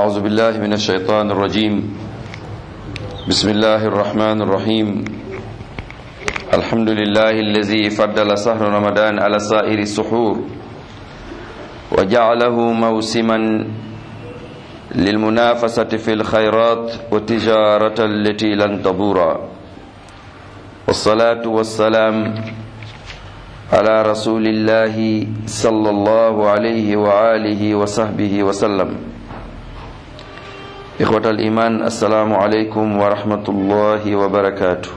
أعوذ بالله من الشيطان الرجيم بسم الله الرحمن الرحيم الحمد لله الذي فضل سهر رمضان على سائر السحور وجعله موسما للمنافسة في الخيرات والتجارة التي لن تبورا والصلاة والسلام على رسول الله صلى الله عليه وآله وصحبه وسلم إخوة الإيمان السلام عليكم ورحمة الله وبركاته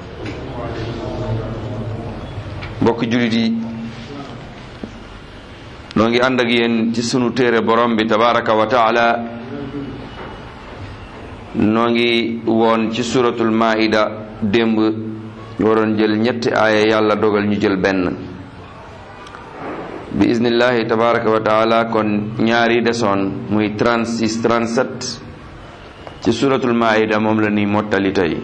mbokk jullit yi noo ngi ànd ak yéen ci sunu téere borom bi tabaraka wa taala noo ngi woon ci suratul maida démb ñu waroon jël ñetti aaya yàlla dogal ñu jël benn bi iznillahi tabaraka wa taala kon ñaari desoon muy 36 37 ci suratul maida moom la ni mottali tey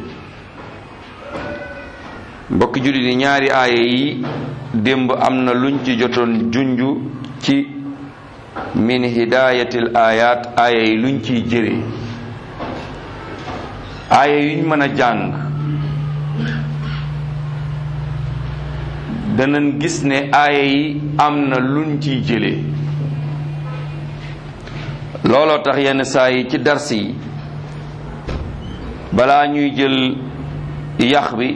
mbokki jullit yi ñaari aaya yi démb am na luñ ci jotoon junju ci min hidayatil ayat aaya yi luñ ciy jëre aaya yuñ mën a jàng danañ gis ne aaya yi am na luñ ciy jële looloo tax yenn saa yi ci dars yi balaa ñuy jël yax bi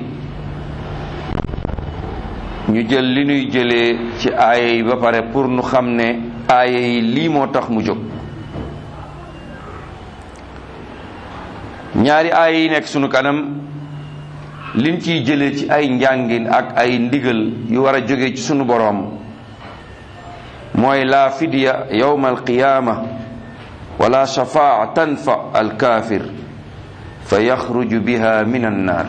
ñu jël li ñuy jëlee ci aaya yi ba pare pour nu xam ne aaya yi lii moo tax mu jóg ñaari aaya yi nekk sunu kanam liñ ciy jëlee ci ay njàngin ak ay ndigal yu war a jóge ci sunu boroom mooy la fidya yawma alqiyaama wala shafaa tanfa alkaafir fa yaxruju biha min annaar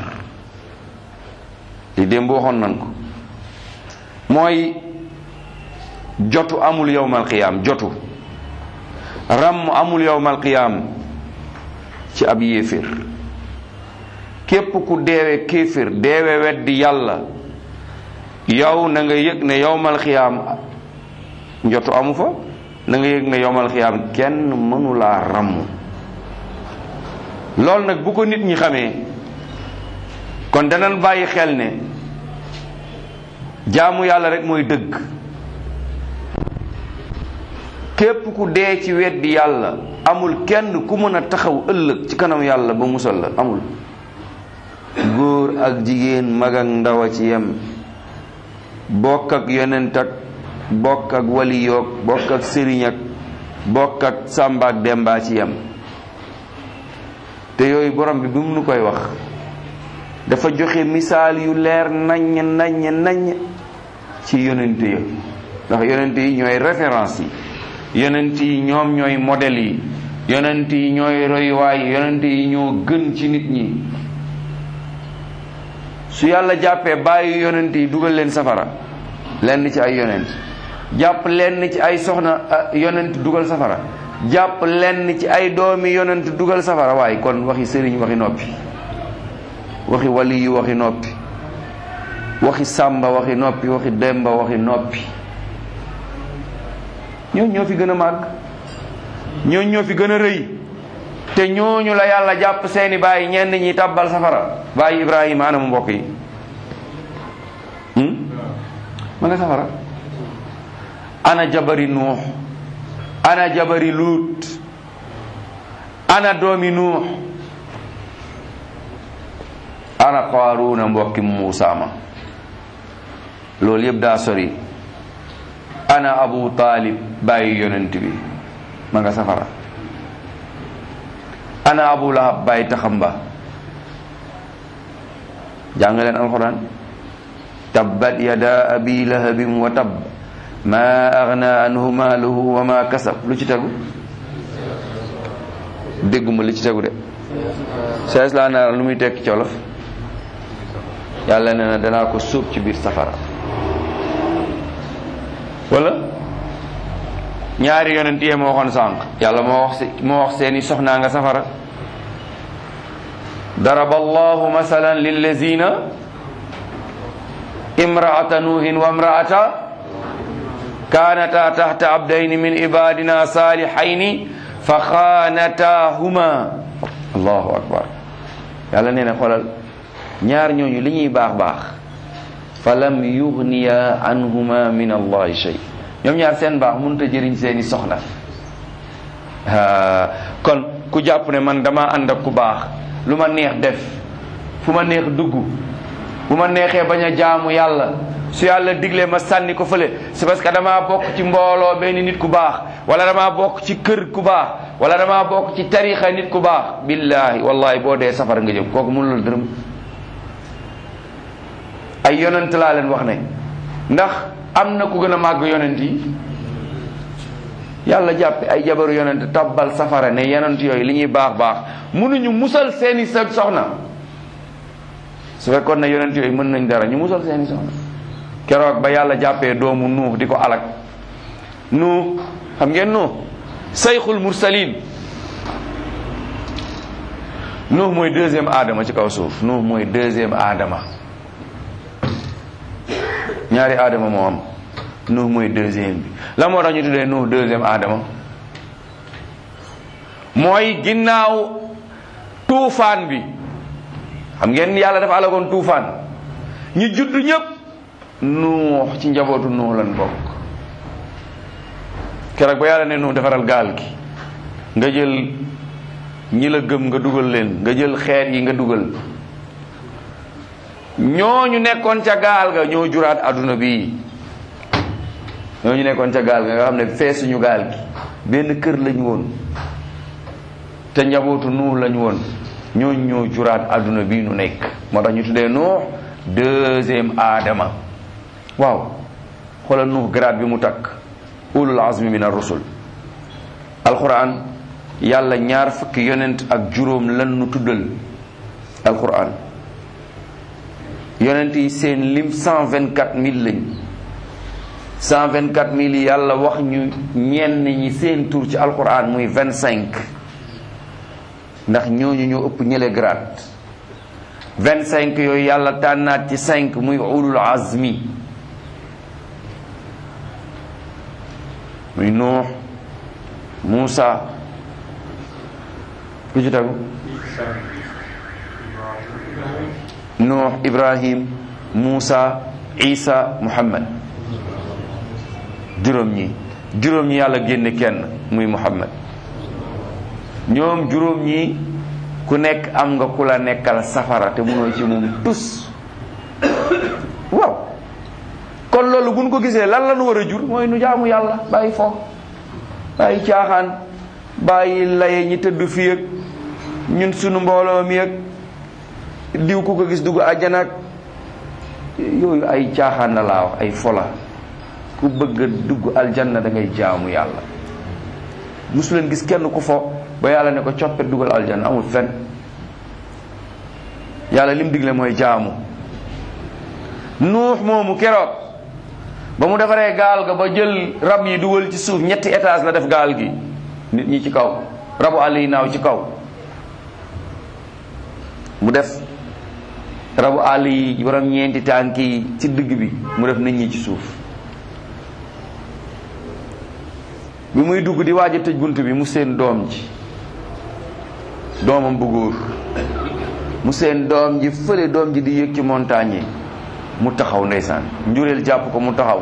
li démb waxoon nan ko mooy jotu amul yowmal qiyaam jotu ràmm amul yowmal qiyaam ci ab yéeféer képp ku deewe kéeféer deewe weddi yàlla yow na nga yëg ne yowmal qiyaam jotu amu fa na nga yëg ne yowmal qiyaam kenn mënulaa ràmm loolu nag bu ko nit ñi xamee kon danañ bàyyi xel ne jaamu yàlla rek mooy dëgg képp ku dee ci weddi yàlla amul kenn ku mën a taxaw ëllëg ci kanam yàlla ba musal la amul góor ak jigéen mag ak ndaw a ci yem bokk ak yonent ak bokk ak wali yoog bokk ak sëriñ ak bokk ak sàmba ak demba ci yem te yooyu borom bi bi mu nu koy wax dafa joxe misaal yu leer naññ naññ naññ ci yonent ya ndax yonent yi ñooy référence yi yonent yi ñoom ñooy modèle yi yonent yi ñooy royuwaay yonent yi ñoo gën ci nit ñi su yàlla jàppee bàyyi yonent yi dugal leen safara lenn ci ay yonent jàpp lenn ci ay soxna yonent dugal safara jàpp lenn ci ay doomi yonent dugal safara waaye kon waxi sëriñ waxi noppi waxi wali yu waxi noppi waxi sàmba waxi noppi waxi demba waxi noppi ñooñu ñoo fi gën a màgg ñooñu ñoo fi gën a rëy te ñooñu la yàlla jàpp seeni bàyyi ñenn ñi tàbbal safara bàyyi ibrahima ana mu mbokk yi ma nga safara ana jabari nuux ana jabari luut ana doomi nuux ana qaaruuna mbokki muusa ma loolu yëpp daa sori ana abu taalib bàyyi yonent bi ma nga safara ana abu lahab bàyyi taxamba jàng leen alquran tabbat yada abi lahabin wa tabb ma agna anhu maaluhu wa ma kasab lu ci tegu dégguma li ci tegu de sees laa naar lu muy tekki ci wolof yàlla nee na danaa ko suub ci biir safara wala ñaari yonent yee moo waxoon sànq yàlla moo wax moo wax seeni soxnaa nga safara daraba allahu masalan lillazina imraata nuuhin wa imraata kaanata taxta abdayni min ibadina salihayni fa xaanataahuma allahu akbar yàlla nee na xoolal ñaar ñooñu li ñuy baax baax fa lam yugniya anhuma min allahi shay ñoom ñaar seen baax mënut a jëriñ seeni soxla kon ku jàpp ne man dama ànd ak ku baax lu ma neex def fu ma neex dugg bu ma neexee bañ a jaamu yàlla su yàlla diglee ma sànni ko fële c'est parce que damaa bokk ci mbooloo benn nit ku baax wala damaa bokk ci kër ku baax wala damaa bokk ci tarixa nit ku baax billahi wallahi boo dee safara nga jëm kooku mënul dërëm ay yonent laa leen wax ne ndax am na ku gën a màgg yonent yi yàlla jàppe ay jabaru yonent tabbal safara ne yonent yooyu li ñuy baax baax mënuñu musal seeni sa soxna su fekkoon ne yonent yooyu mën nañ dara ñu musal seeni soxna keroog ba yàlla jàppee doomu nuux di ko alak nuux xam ngeen nuux sayxul mursalin nuux mooy deuxième aadama ci kaw suuf nuux mooy deuxième aadama ñaari aadama moo am nuux mooy deuxième bi la moo tax ñu tuddee nuux deuxième aadama mooy ginnaaw tuufaan bi xam ngeen yàlla dafa alagoon tuufaan ñu judd ñëpp nuux ci njabootu nuux lan bokk keroog ba yàlla ne nuux defaral gaal gi nga jël ñi la gëm nga dugal leen nga jël xeet yi nga dugal ñooñu nekkoon ca gaal ga ñoo juraat adduna bi ñooñu nekkoon ca gaal ga nga xam ne feesuñu gaal gi benn kër lañu woon te njabootu nuux lañu woon ñooñu ñoo juraat adduna bi nu nekk moo tax ñu tuddee nuux deuxième aadama waaw xoolal nuux grade bi mu takk ulul azmi min ar-rusul alquran yàlla ñaar fukki yonent ak juróom lan nu tuddal alquran yonent yi seen lim cent vingt quatre mille lañ cent vingt quatre mille yi yàlla wax ñu ñenn ñi seen tur ci alquran muy vingt cinq ndax ñooñu ñoo ëpp ñële grade vingt cinq yooyu yàlla tànnaat ci cinq muy ulul azmi muy nuux Muusa ku ci tegu nuux Ibrahim Muusa Isa Muhammad juróom ñi juróom ñi yàlla génne kenn muy Muhammad ñoom juróom ñi ku nekk am nga ku la nekkal safara te munoo ci moom tus waaw kon loolu buñ ko gisee lan la nu war a jur mooy nu jaamu yàlla bàyyi fo bàyyi caaxaan bàyyi laye ñi tëdd fii ak ñun sunu mbooloo mi ak diw ku ko gis dugg àjjana ak yooyu ay caaxaan la laa wax ay fola ku bëgg a dugg aljanna da ngay jaamu yàlla musu leen gis kenn ku fo ba yàlla ne ko coppet dugal aljanna amul fen yàlla lim digle mooy jaamu nuux moomu keroog ba mu defaree gaal ga ba jël rab yi dugal ci suuf ñetti étage la def gaal gi nit ñi ci kaw rabu àll yi naaw ci kaw mu def rabu àll yi borom ñeenti tànk yi ci digg bi mu def nit ñi ci suuf bi muy dugg di waaj a tëj bunt bi mu seen doom ji doomam bu góor mu seen doom ji fële doom ji di yëg ci montagne yi mu taxaw ndeysaan njureel jàpp ko mu taxaw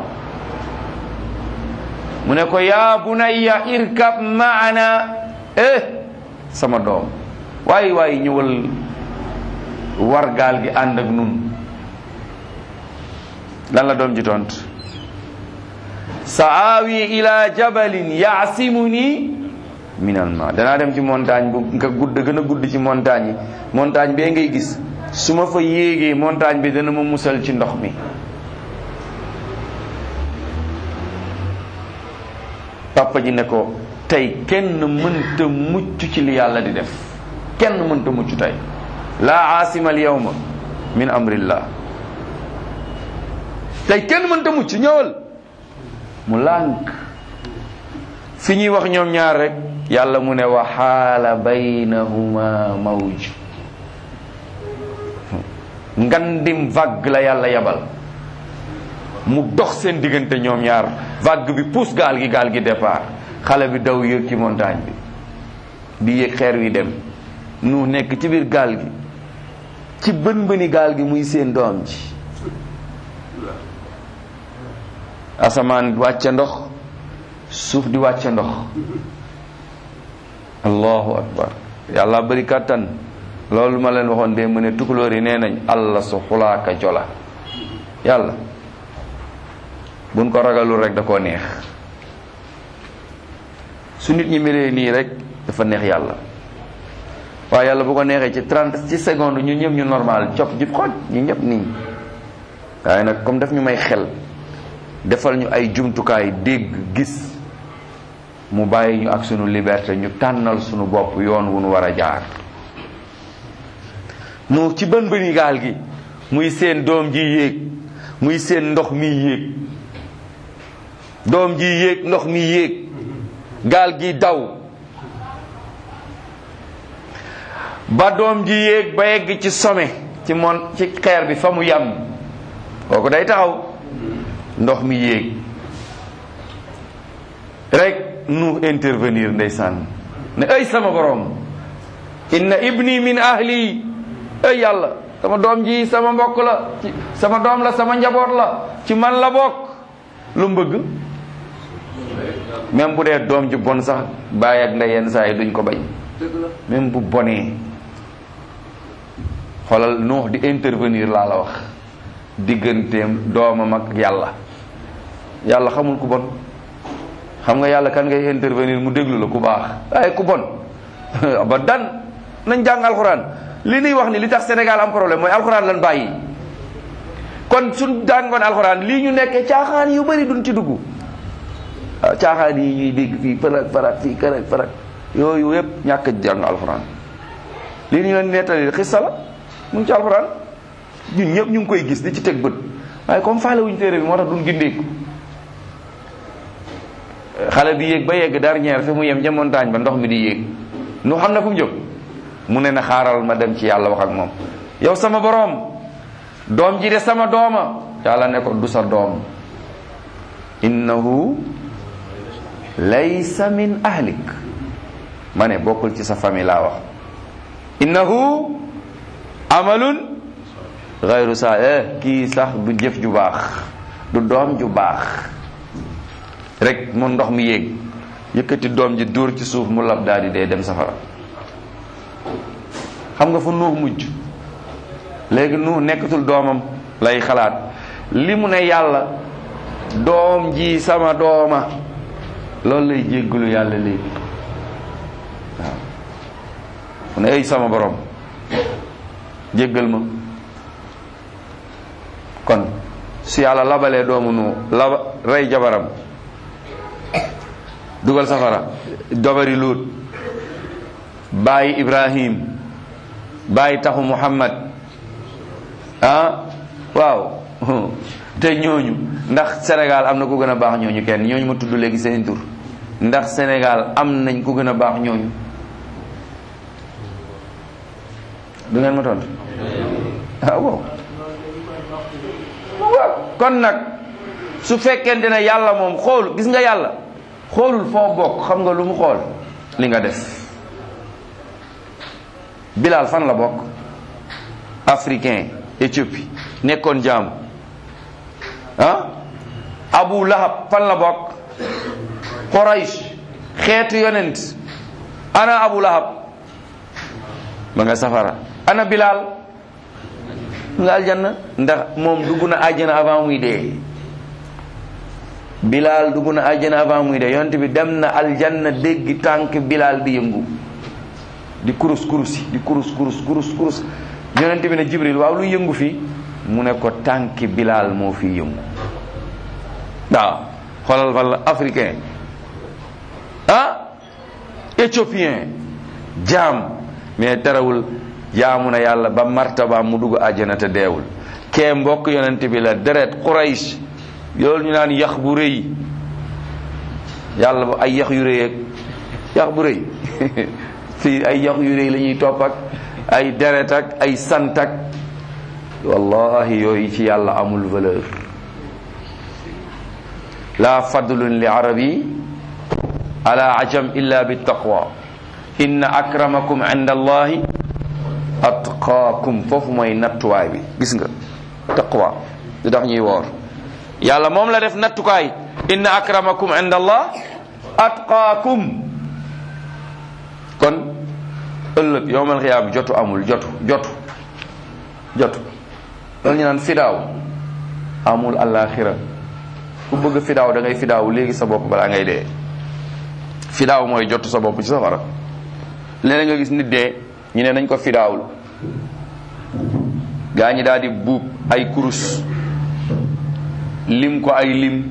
mu ne ko yaa bunayya irkab maana eh sama doom waaye waaye ñëwal war gaal gi ànd ak nun lan la doom ji tont sa aawi ila jabalin yaasimuni min al ma danaa dem ci montagne bu nga gudd gën a gudd ci montagne yi montagne bee ngay gis su ma fa yéegee montagne bi dana ma musal ci ndox mi papa ji ne ko tey kenn mënta mucc ci li yàlla di def kenn mënta mucc tey laa aasima al yawma min amrillah tey kenn mënta mucc ñëwal mu lànk fi ñuy wax ñoom ñaar rek yàlla mu ne wa xaala baynahuma mawj ngandim vague la yàlla yabal mu dox seen diggante ñoom ñaar vague bi pousse gaal gi gaal gi départ xale bi daw yëg ci montagne bi di yéeg xeer wi dem nu nekk ci biir gaal gi ci bën bëni gaal gi muy seen doom ji asamaan wàcce ndox suuf di wàcce ndox allahu akbar yàlla bari kàttan loolu ma leen waxoon de mu ne tukulóor yi nee nañ allah su xulaaka jola yàlla buñ ko ragalul rek da koo neex su nit ñi melee nii rek dafa neex yàlla waaye yàlla bu ko neexee ci trente ci seconde ñu ñëpp ñu normal cop jub xooj ñu ñëpp nii waaye nag comme daf ñu may xel defal ñu ay jumtukaay dégg gis mu bàyyi ñu ak sunu liberté ñu tànnal sunu bopp yoon wu nu war a jaar nu ci bën bëni gaal gi muy seen doom ji yéeg muy seen ndox mi yéeg doom ji yéeg ndox mi yéeg gaal gi daw ba doom ji yéeg ba yegg ci sommet ci mon ci xeer bi fa mu yam kooku day taxaw ndox mi yéeg rek nu intervenir ndeysaan ne ay sama borom inna ibni min ahli ay yàlla sama doom ji sama mbokk la ci sama doom la sama njaboot la ci man la bokk lu mu bëgg même bu dee doom ji bon sax bàyyi ak ndey yenn saa yi duñ ko bañ même bu bonee xoolal nuux di intervenir laa la wax digganteem doomam ak yàlla yàlla xamul ku bon xam nga yàlla kan ngay intervenir mu déglu la ku baax waaye ku bon ba dan nañ jàng alxuraan li ñuy wax ni li tax Sénégal am problème mooy alxuraan lan bàyyi kon suñ jàngoon alxuraan lii ñu nekkee caaxaan yu bari duñ ci dugg waaw caaxaan yi ñuy dégg fii farak farak fii karak farak yooyu yëpp ñàkk a jàng alxuraan lii ñu leen nettali xissa la mu ngi ci alxuraan ñun ñëpp ñu ngi koy gis di ci teg bët waaye comme faale wuñ téere bi moo tax duñ gindeeku xale bi yéeg ba yegg dernière fi mu yem ca montagne ba ndox mi di yéeg nu xam na fu mu jóg mu ne na xaaral ma dem ci yàlla wax ak moom yow sama boroom doom ji de sama dooma yàlla ne ko du sa doom innahu laysa min ahlik ma ne bokkul ci sa famille laa wax innahu amalun gayru sa eh kii sax du jëf ju baax du doom ju baax rek mu ndox mi yéeg yëkkati doom ji dóor ci suuf mu lab daal di dee dem safara xam nga fu nuux mujj léegi nuux nekkatul doomam lay xalaat li mu ne yàlla doom ji sama dooma loolu lay jéggalu yàlla léegi waaw mu ne ay sama borom jéggal ma kon su yàlla labalee doomu nu laba rey jabaram dugal safara dobari luut bàyyi ibrahim bàyyi taxu muhammad ah waaw te ñooñu ndax Sénégal am na ku gën a baax ñooñu kenn ñooñu ma tudd léegi seen tur ndax Sénégal am nañ ku gën a baax ñooñu du ngeen ma tontu ah waaw waaw kon nag su fekkente ne yàlla moom xool gis nga yàlla xoolul foo bokk xam nga lu mu xool li nga def Bilal fan la bokk africain Éthiopie nekkoon jaam ah Abu Lahab fan la bokk Quraysh xeetu yonent ana Abu Lahab ma nga safara ana Bilal nga aljanna ndax moom dugg na àjjana avant muy dee Bilal dugg na àjjana avant muy dee yonent bi dem na aljanna dégg tànk Bilal di yëngu di kurus kurus di kurus kurus kurus kurus yonent bi ne Jibril waaw lu yëngu fii mu ne ko tànki Bilal moo fi yëngu waaw xoolal fan la africain ah éthiopien jaam mais terewul jaamu na yàlla ba martaba mu dugg àjjana te deewul kee mbokk yonent bi la deret Quraysh yoolu ñu naan yax bu rëy yàlla ba ay yax yu rëy ak yax bu rëy fii ay yax yu rëy la ñuy topp ak ay deret ak ay sant ak wallahi yooyu ci yàlla amul valeur la fadlun li arabi ala ajam illa bi taqwa inna akramakum inda allahi atqaakum foofu mooy nattuwaay bi gis nga taqwa lu tax ñuy woor yàlla moom la def nattukaay inna akramakum inda allah atqaakum kon ëllëg yowmal xiyaam jotu amul jotu jotu jotu loolu ñu naan fidaaw amul alaxira ku bëgg fidaaw da ngay fidaaw léegi sa bopp balaa ngay dee fidaaw mooy jotu sa bopp ci safara léeg nga gis nit dee ñu ne nañ ko fidaawul gaa ñi daal di buub ay kurus lim ko ay lim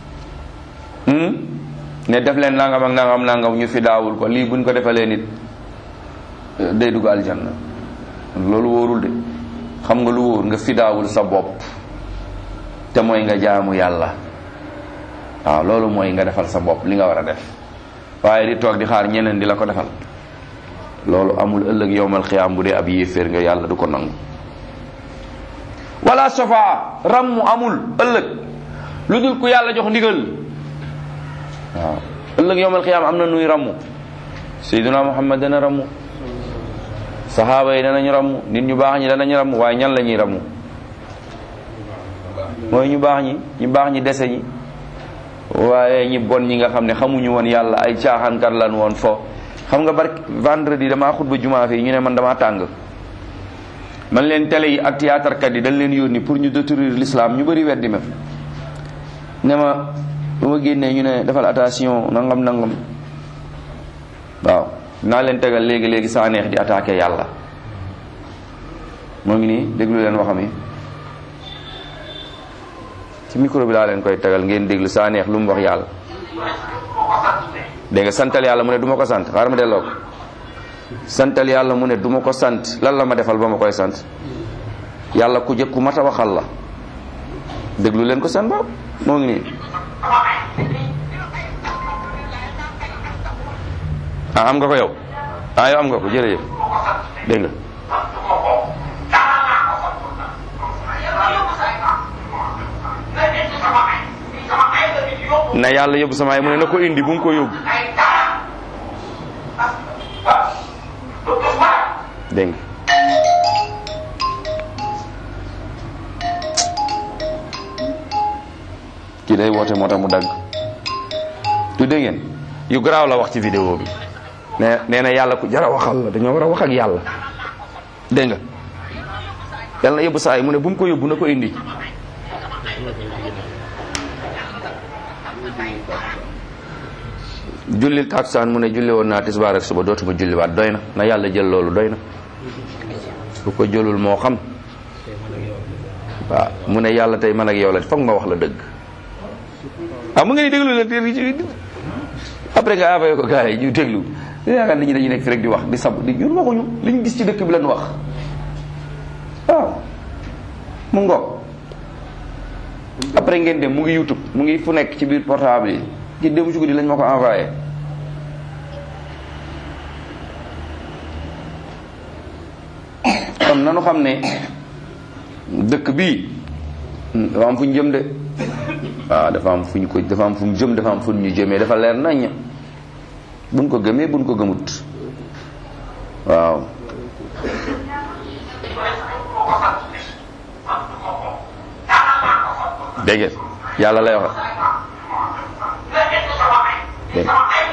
ne def leen nangam ak nangam nangam ñu fidaawul ko lii buñ ko defalee nit day dugg aljanna loolu wóorul de xam nga lu wóor nga fidaawul sa bopp te mooy nga jaamu yàlla waaw loolu mooy nga defal sa bopp li nga war a def waaye di toog di xaar ñeneen di la ko defal loolu amul ëllëg yowmal xiyaam bu dee ab yéeféer nga yàlla du ko nangu wala safaa rammu amul ëllëg lu dul ku yàlla jox ndigal waaw ëllëg yowmal xiyaam am na nuy rammu sayyiduna muhammad dana rammu saxaaba yi danañ rammu nit ñu baax ñi danañ rammu waaye ñan la ñuy rammu mooy ñu baax ñi ñu baax ñi dese ñi waaye ñi bon ñi nga xam ne xamuñu woon yàlla ay caaxaankat lan woon fo xam nga barki vendredi damaa xutba jumaa fii ñu ne man damaa tàng man leen télé yi ak théâtre kat yi dañ leen yónni pour ñu détruire l'islam ñu bëri weddi ma ne ma bu ma génnee ñu ne defal attention nangam nangam waaw naa leen tegal léegi léegi saa neex di attaqué yàlla moo ngi nii déglu leen waxam yi ci micro bi laa leen koy tegal ngeen déglu saa neex lu mu wax yàlla dégg nga santal yàlla mu ne du ma ko sant xaaral ma delloo ko santal yàlla mu ne du ma ko sant lan la ma defal ba ma koy sant yàlla ku jëkk ku mat a waxal la déglu leen ko seen bopp moo ngi nii ah am nga ko yow ah yow am nga ko jërëjëf dégg nga na yàlla yóbbu sama ay mu ne na ko indi bu mu ko yóbbu dégg nga kii day woote moo tax mu dagg tu dégg ngeen yu garaaw la wax ci vidéo bi nee nee na yàlla ku jara waxal la dañoo war a wax ak yàlla dégg nga yàlla na yóbbu saa yi mu ne bu mu ko yóbbu na ko indi jullil takusaan mu ne julli woon naa tisbaar ak suba dootuma julliwaat doy na na yàlla jël loolu doy na bu ko jëlul moo xam waaw mu ne yàlla tey man ak yow la foog ma wax la dëgg ah mu ngi ni déglu la après nga envoyé ko gars yi ñu déglu di yaakaar nit ñi dañuy nekk fi rek di wax di sab di ñun waxuñu li ñu gis ci dëkk bi lañ wax waaw mu ngoog après ngeen dem mu ngi youtube mu ngi fu nekk ci biir portable yi ci démb ci guddi lañ ma ko envoyé kon nanu xam ne dëkk bii dafa am fu ñu jëm de waaw dafa am fu ñu ko dafa am fu ñu jëm dafa am fu ñu jëmee dafa leer nañ buñ ko gëmee buñ ko gëmut waaw dégg ngeen yàlla lay wax dégg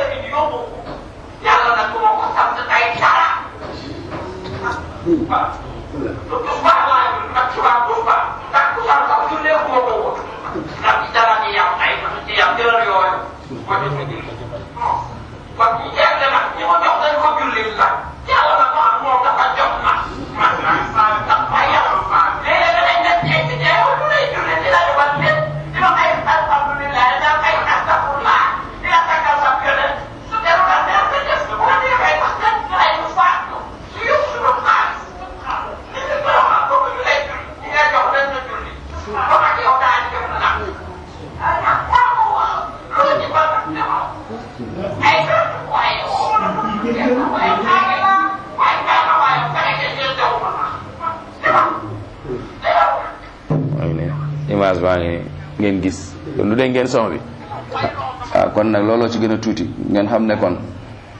image baa ngi ngeen gis lu dee ngeen son bi waaw kon nag looloo ci gën a tuuti ngeen xam ne kon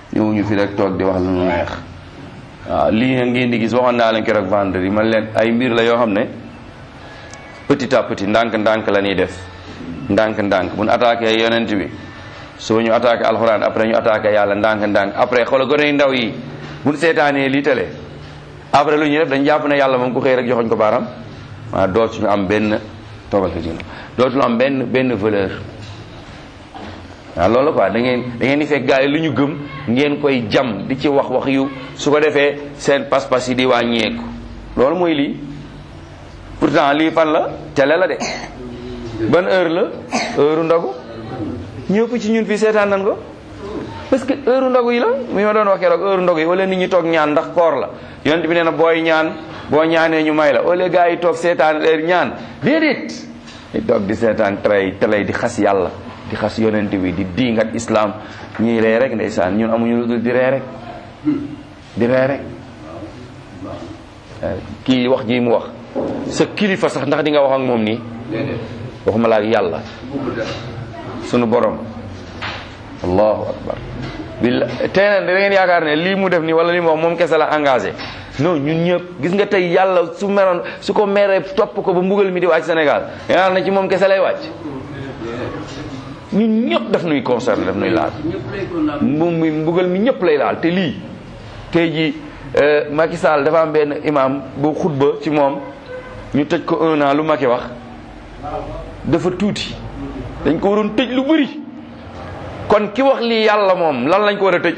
ñëwuñu fi rek toog di wax lu nu neex waaw lii nga ngeen di gis waxoon naa leen keroog vendredi man leen ay mbir la yoo xam ne petit à petit ndànk-ndànk la ñuy def ndànk-ndànk bu ñu attaqué yonent bi soo ñu attaqué alxuraan après ñu attaqué yàlla ndànk-ndànk après xoolal gone yu ndaw yi bu ñu seetaanee lii télé après lu ñuy def dañ jàpp ne yàlla moom ku xëy rek joxoñ ko baaram waaw dootuñu am benn toogal ko jigéen dootuñu am benn benn valeur waaw loolu la quoi da ngeen da ngeen di fekk gars yi lu ñu gëm ngeen koy jam di ci wax wax yu su ko defee seen pas-pas yi di wàññeeku loolu mooy lii pourtant lii fan la télé la de ban heure la heure ndogu ñëpp ci ñun fii seetaan nan ko parce que heure ndogu yi la mi ma doon wax keroog heure ndogu yi wala nit ñi toog ñaan ndax koor la yonent bi nee na booy ñaan boo ñaanee ñu may la wala gars yi toog seetaan heure ñaan déedéet di toog di seetaan télé télé di xas yàlla di xas yonent bi di diingat islam ñuy ree rek ndeysaan ñun amuñu lu dul di ree rek di ree rek kii wax ji mu wax sa kilifa sax ndax di nga wax ak moom nii waxuma la ak yàlla sunu borom allahu akbar billa tey nag da ngeen yaakaar ne lii mu def nii wala lii mu wax moom kese la engagé non ñun ñëpp gis nga tey yàlla su meroon su ko meree topp ko ba mbugal mi di wàcc Sénégal yaakaar na ci moom kese lay wàcc ñun ñëpp daf nuy concerné daf nuy laal moom mi mbugal mi ñëpp lay laal te lii tey ji Macky Sall dafa am benn imam bu xutba ci moom ñu tëj ko un an lu Macky wax dafa tuuti dañ ko waroon tëj lu bëri kon ki wax lii yàlla moom lan lañ ko war a tëj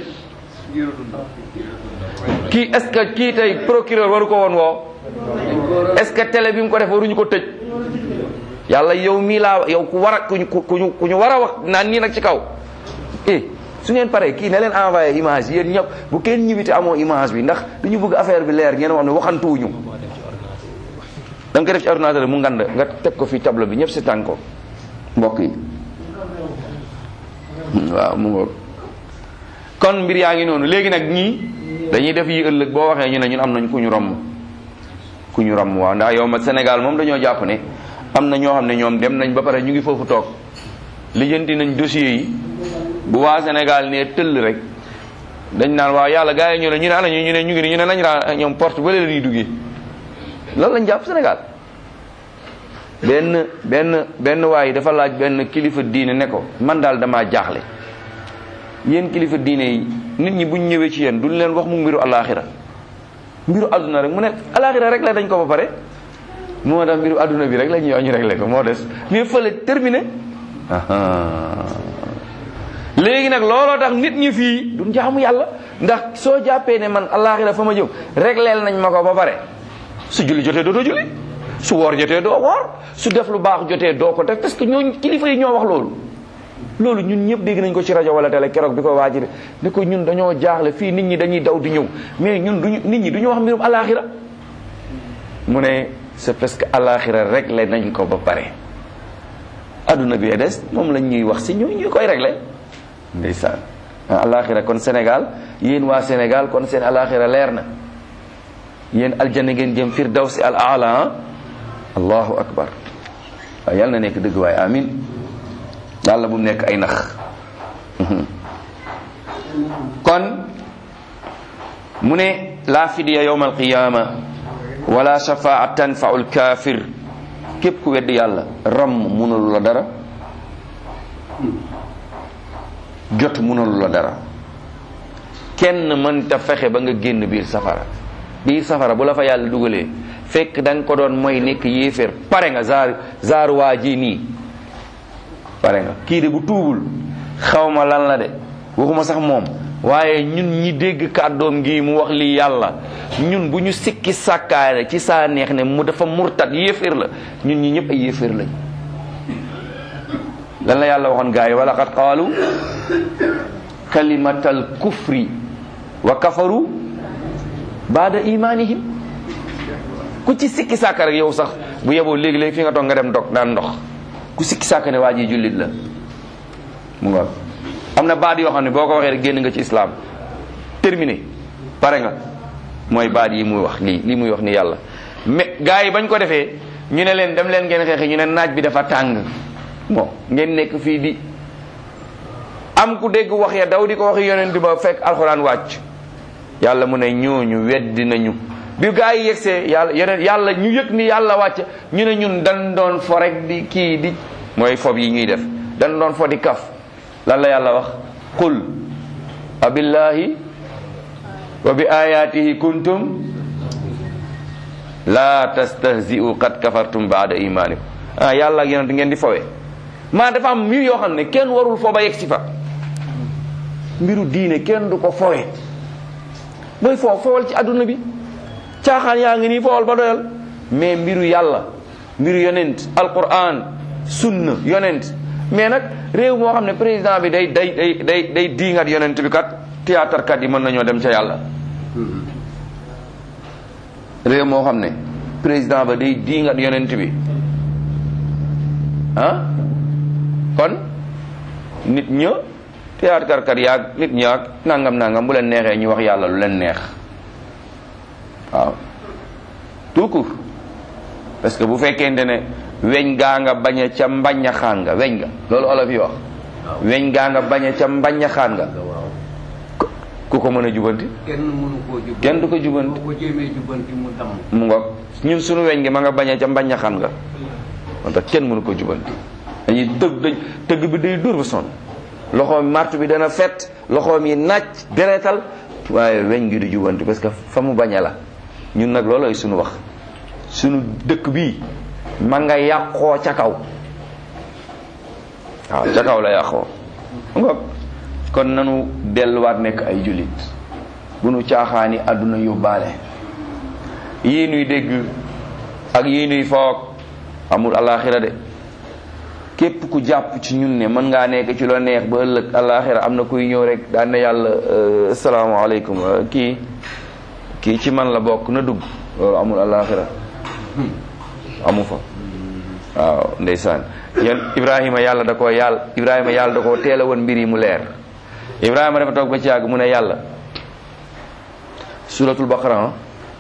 kii est-ce que kii tey procureur waru ko woon woo est-ce que télé bi mu ko def waruñu ko tëj yàlla yow mii laa yow ku war a ku ñu ku ñu ku ñu war a wax naan nii nag ci kaw eh su ngeen paree kii ne leen envoyé image yéen ñëpp bu kenn ñibbite amoo image bi ndax dañu bëgg affaire bi leer ngeen wax ne waxantuwuñu da nga ko def ci ordinateur mu ngand nga teg ko fii tableau bi ñëpp si tànk ko mbokk yi waaw mu ngoog kon mbir yaa ngi noonu léegi nag ñii dañuy def yi ëllëg boo waxee ñu ne ñun am nañ ku ñu romb ku ñu romb waaw ndax yow ma Sénégal moom dañoo jàpp ne am na ñoo xam ne ñoom dem nañ ba pare ñu ngi foofu toog lijjanti nañ dossier yi bu waa Sénégal ne tëll rek dañ naan waaw yàlla gars yi ñu ne ñu ne ana ñu ñu ne ñu ngi ñu ne nañ raa ñoom porte ba la ñuy duggee lan lañ jàpp Sénégal benn benn benn waay dafa laaj benn kilifa diine ne ko man daal damaa jaaxle yéen kilifa diine yi nit ñi buñ ñëwee ci yéen duñ leen wax mu mbiru alaxira mbiru àdduna rek mu ne alaxira rek la dañ ko ba pare moo tax mbiru àdduna bi rek la ñuy wax ñu réglé ko moo des mais fële terminé léegi nag looloo tax nit ñi fii duñ jaamu yàlla ndax soo jàppee ne man alaxira fa ma jëm régleel nañ ma ko ba pare su julli jotee dootoo julli su woor jotee doo woor su def lu baax jotee doo ko def parce que ñooñu kilifa yi ñoo wax loolu loolu ñun ñëpp dégg nañ ko ci rajo wala télé keroog bi ko waajire ne ko ñun dañoo jaaxle fii nit ñi dañuy daw di ñëw mais ñun duñu nit ñi duñu wax mbirum alaxira mu ne c'est parce que alaxira réglé nañ ko ba pare adduna bi des moom lañ ñuy wax si ñu ñu koy réglé ndeysaan alaxira kon Sénégal yéen waa Sénégal kon seen alaxira leer na yéen aljanna ngeen jëm firdawsi al aala allahu akbar waaw yàlla na nekk dëgg waaye amin yàlla bu mu nekk ay nax kon mu ne laa fidiya yowma alqiyama wala shafaa tanfau lkafir képp ku wedd yàlla ram munalu la dara jot munalu la dara kenn mënta fexe ba nga génn biir safara biir safara bu la fa yàlla dugalee fekk da nga ko doon mooy nekk yéeféer pare nga zaar zaar waa ji nii pare nga kii de bu tuubul xawma lan la de waxuma sax moom waaye ñun ñi dégg kàddoom gi mu wax lii yàlla ñun bu ñu sikki sàkkaare ci saa neex ne mu dafa murtat yéeféer la ñun ñi ñëpp ay yéeféer lañ lan la yàlla waxoon gaa yi wala qad qaalu kalimatal kufri wa kafaru baada imanihim ku ci sikki sàkka rek yow sax bu yeboo léegi-léegi fi nga toog nga dem dog naan ndox ku sikki sàkka ne waa ji jullit la mu nga am na baat yoo xam ne boo ko waxee rek génn nga ci islam terminé pare nga mooy baat yi muy wax lii lii muy wax ni yàlla mais gars yi bañ ko defee ñu ne leen dem leen ngeen xeexi ñu ne naaj bi dafa tàng bon ngeen nekk fii di am ku dégg wax ya daw di ko wax yonent ba fekk alxuraan wàcc yàlla mu ne ñooñu weddi nañu bi gaa yi yegsee yàlla yeneen yàlla ñu yëg ni yàlla wàcc ñu ne ñun dañ doon fo rek di kii di mooy fob yi ñuy def dañ doon fo di kaf lan la yàlla wax qul abillahi wa bi ayatihi kuntum la tastahzi'u qad kafartum ba'da imanikum ah yàlla ak yonent ngeen di fowe maa dafa am mbir yoo xam ne kenn warul fo ba yegg si fa mbiru diine kenn du ko fowe booy foo fowal ci adduna bi caaxaan yaa ngi nii fowal ba doyal mais mbiru yàlla mbiru yonent alquran sunna yonent mais nag réew moo xam ne président bi day day day day day diingat yonent bi kat théâtre kat yi mën nañoo dem ca yàlla réew moo xam ne président ba day diingat yonent bi ah kon nit ña théâtre kat yaag nit ñaag nangam nangam bu leen neexee ñu wax yàlla lu leen neex waaw tout court parce que bu fekkente ne weñ gaa nga bañ a ca mbañaxaan nga weñ nga loolu olof yi wax weñ gaa nga bañ a ca mbañaxaan nga ku ko mën a jubanti kenn mënu koo jubanti kenn du ko jubanti boo ko jéemee jubanti mu damm mu ngoog ñun suñu weñ gi ma nga bañ a ca mbañaxaan nga moo tax kenn mënu ko jubanti dañuy tëgg dañ tëgg bi day dur ba sonn loxoom martu bi dana fet loxoom yi nàcc deretal waaye weñ gi du jubanti parce que fa mu baña la ñun nag loolooy suñu wax suñu dëkk bii ma nga yàqoo ca kaw waaw ca kaw la yàqoo ngoog kon nanu delluwaat nekk ay jullit bu nu caaxaani àdduna yóbbaale yii nuy dégg ak yii nuy foog amul alaxira de képp ku jàpp ci ñun ne mën ngaa nekk ci loo neex ba ëllëg alaxira am na kuy ñëw rek daan na yàlla asalaamaaleykum kii kii ci man la bokk na dugg loolu amul alaxira amu fa waaw ndeysaan yan ibrahima yàlla da koo yàlla ibrahima yàlla da koo teel a woon mbir yi mu leer ibrahima dafa toog ba ci yàgg mu ne yàlla suratul baqara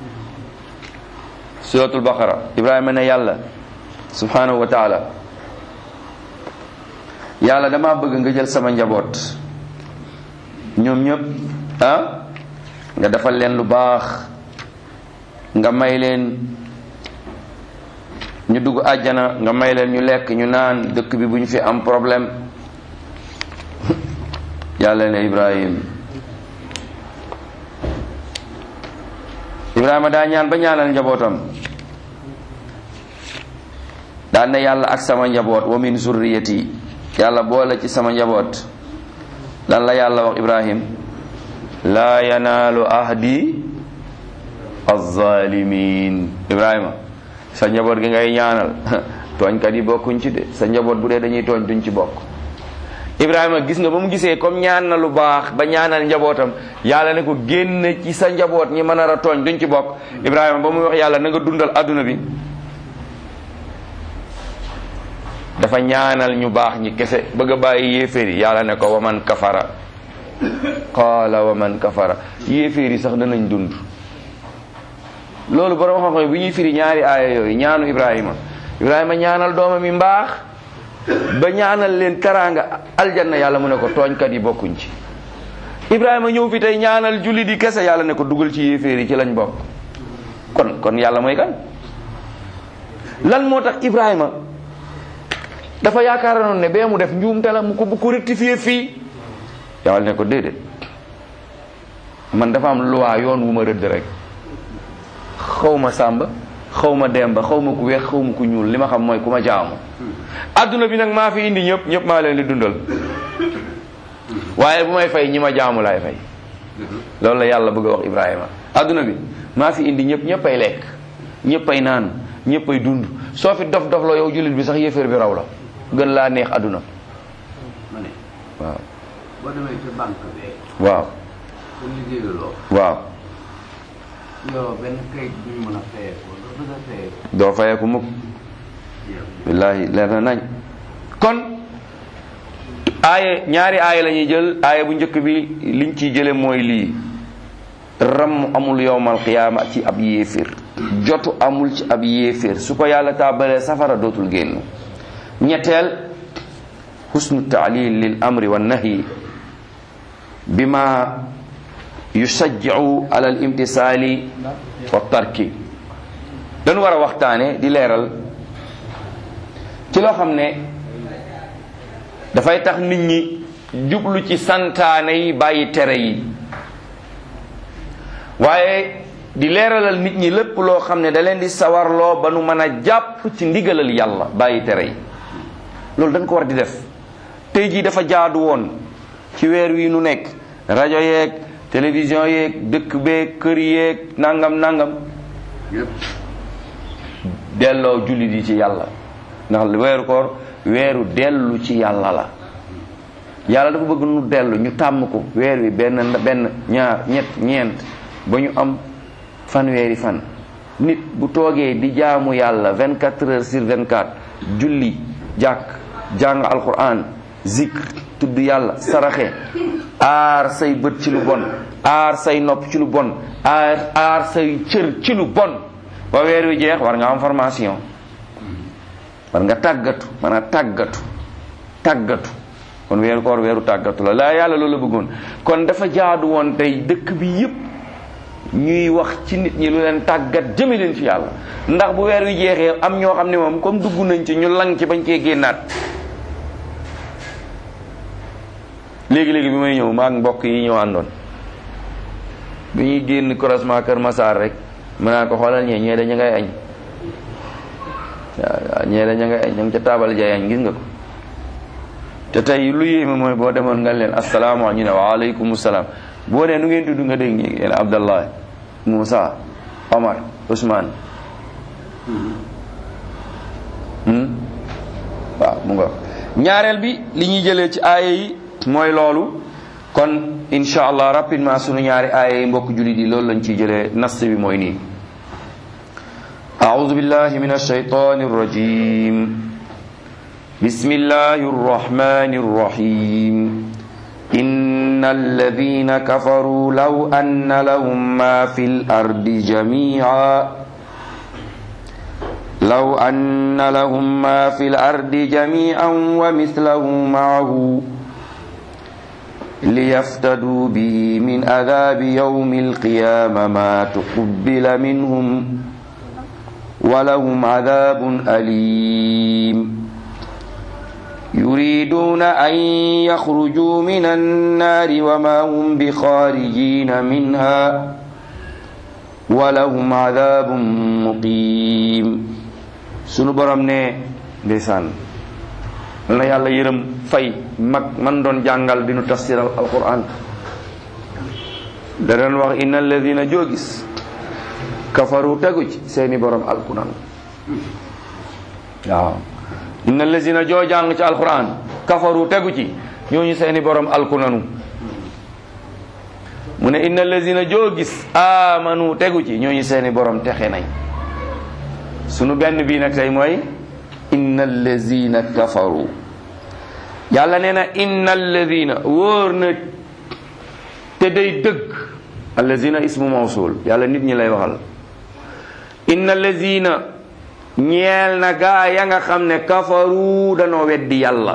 suratul baqara ibrahima ne yàlla subhanahu wa taala yàlla dama bëgg nga jël sama njaboot ñoom ñëpp ah nga defal leen lu baax nga may leen ñu dugg àjjana nga may leen ñu lekk ñu naan dëkk bi bu ñu fi am problème yàlla ne ibrahim ibrahima daa ñaan ba ñaanal njabootam daan ne yàlla ak sama njaboot wa min zurriyati yàlla boole ci sama njaboot lan la yàlla wax ibrahim laa yanaalu ahdi azzalimin ibrahima sa njaboot gi ngay ñaanal tooñkat yi bokkuñ ci de sa njaboot bu dee dañuy tooñ duñ ci bokk ibrahima gis nga ba mu gisee comme ñaan na lu baax ba ñaanal njabootam yàlla ne ko génn ci sa njaboot ñi mën a tooñ duñ ci bokk ibrahima ba muy wax yàlla na nga dundal adduna bi dafa ñaanal ñu baax ñi kese bëgg a bàyyi yéeféer yi yàlla ne ko waman kafara qaala waman kafara yéeféer yi sax danañ dund loolu borom xam-xam bi ñuy firi ñaari aaya yooyu ñaanu ibrahima ibrahima ñaanal doomam yi mbaax ba ñaanal leen teraanga aljanna yàlla mu ne ko tooñkat yi bokkuñ ci ibrahima ñëw fi tey ñaanal julli di kese yàlla ne ko dugal ci yéeféer yi ci lañ bokk kon kon yàlla mooy kan lan moo tax ibrahima dafa yaakaaroon ne bee mu def njuumte la mu ko bu ko rectifier fii yàlla ne ko déedéet man dafa am loi yoon wu ma rëdd rek xaw ma sàmba xaw ma demba xaw ma ku weex xaw ma ku ñuul li ma xam mooy ku ma jaamu adduna bi nag maa fi indi ñëpp ñëpp maa leen di dundal waaye bu may fay ñi ma jaamu laay fay loolu la yàlla bëgg a wax Ibrahima adduna bi maa fi indi ñëpp ñëpp ay lekk ñëpp ay naan ñëpp ay dund soo fi dof dof la yow jullit bi sax yéeféer bi raw la gën laa neex adduna ma ne waaw boo demee ci banque bee waaw te liggéeyuloo waaw yoroo benn kayit bu ñu mën a fayee ko doo bëgg a fayee ko doo fayeeku mukk billaahi leer na nañ kon aaye ñaari aaye la ñuy jël aaye bu njëkk bi liñ ciy jële mooy lii ram amul yowmal qiyaama ci ab yéeféer jotu amul ci ab yéeféer su ko yàlla tàbbalee safara dootul génn ñetteel husnu taalil lil amri wa nahyi bima yusajjiu ala al imtisaali wa tarki dañu war a waxtaane di leeral ci loo xam ne dafay tax nit ñi jublu ci santaane yi bàyyi tere yi waaye di leeralal nit ñi lépp loo xam ne da leen di sawarloo ba nu mën a jàpp ci ndigalal yàlla bàyyi tere yi loolu dañ ko war di def tey jii dafa jaadu woon ci weer wi nu nekk rajo yeeg télévision yeeg dëkk beeg kër yeeg nangam nangam delloo jullit yi ci yàlla ndax weeru koor weeru dellu ci yàlla la yàlla dafa bëgg nu dellu ñu tàmm ko weer wi benn benn ñaar ñett ñeent ba ñu am fanweeri fan nit bu toogee di jaamu yàlla 24 heures sur 24 julli jàkk jàng alquran zikr tudd yàlla saraxe aar say bët ci lu bon aar say nopp ci lu bon aar aar say cër ci lu bon ba weer wi jeex war nga am formation war nga tàggatu maanaam tàggatu tàggatu kon weeru koor weeru tàggatu la laa yàlla loolu la bëggoon kon dafa jaadu woon tey dëkk bi yépp ñuy wax ci nit ñi lu leen tàggat jëme leen ci yàlla ndax bu weer wi jeexee am ñoo xam ne moom comme dugg nañ ci ñu lang ci bañ cee génnaat léegi-léegi bi may ñëw maak mbokk yi ñëw àndoon bi ñuy génn croisement Kër Massar rek mën naa ko xoolal ñee ñee dañu ngay añ waaw ñee dañu ngay añ ñoom ca taabal jaay añ gis nga ko te tey lu yéeme mooy boo demoon nga leen asalaamaaleykum ñu ne waaleykum salaam boo nee nu ngeen tudd nga dégg ñi leen Abdallah Moussa Omar Ousmane waaw mu nga ñaareel bi li ñuy jëlee ci aaya yi mooy loolu kon insha allah rapidement sunu ñaari aaya yi mbokk jullit yi loolu lañ ciy jëlee nas bi mooy nii أعوذ بالله من الشيطان الرجيم بسم الله الرحمن الرحيم إن الذين كفروا لو أن لهم ما في الأرض جميعا لو أن لهم ما في الأرض جميعا ومثله معه ليفتدوا به من عذاب يوم القيامة ما تقبل منهم ولهم عذاب أليم يريدون أن يخرجوا من النار وما هم بخارجين منها ولهم عذاب مقيم sunu borom ne ndeysaan na yàlla yërëm fay mag man doon jàngal di nu tafsiral alquran da doon wax inna alladina joo gis kafaru tegu ci seeni borom alquran waaw inna allazina joo jàng ci alquran kafaru tegu ci ñooñu seeni borom alkunanu mu ne inna allazina joo gis amanu tegu ci ñooñu seeni borom texe nañ sunu benn bii nag tey mooy inna allazina kafaru yàlla nee na inna allazina wóor na te day dëgg allazina ismu mawsul yàlla nit ñi lay waxal inna allazina ñeel na gaa ya nga xam ne kafaru danoo weddi yàlla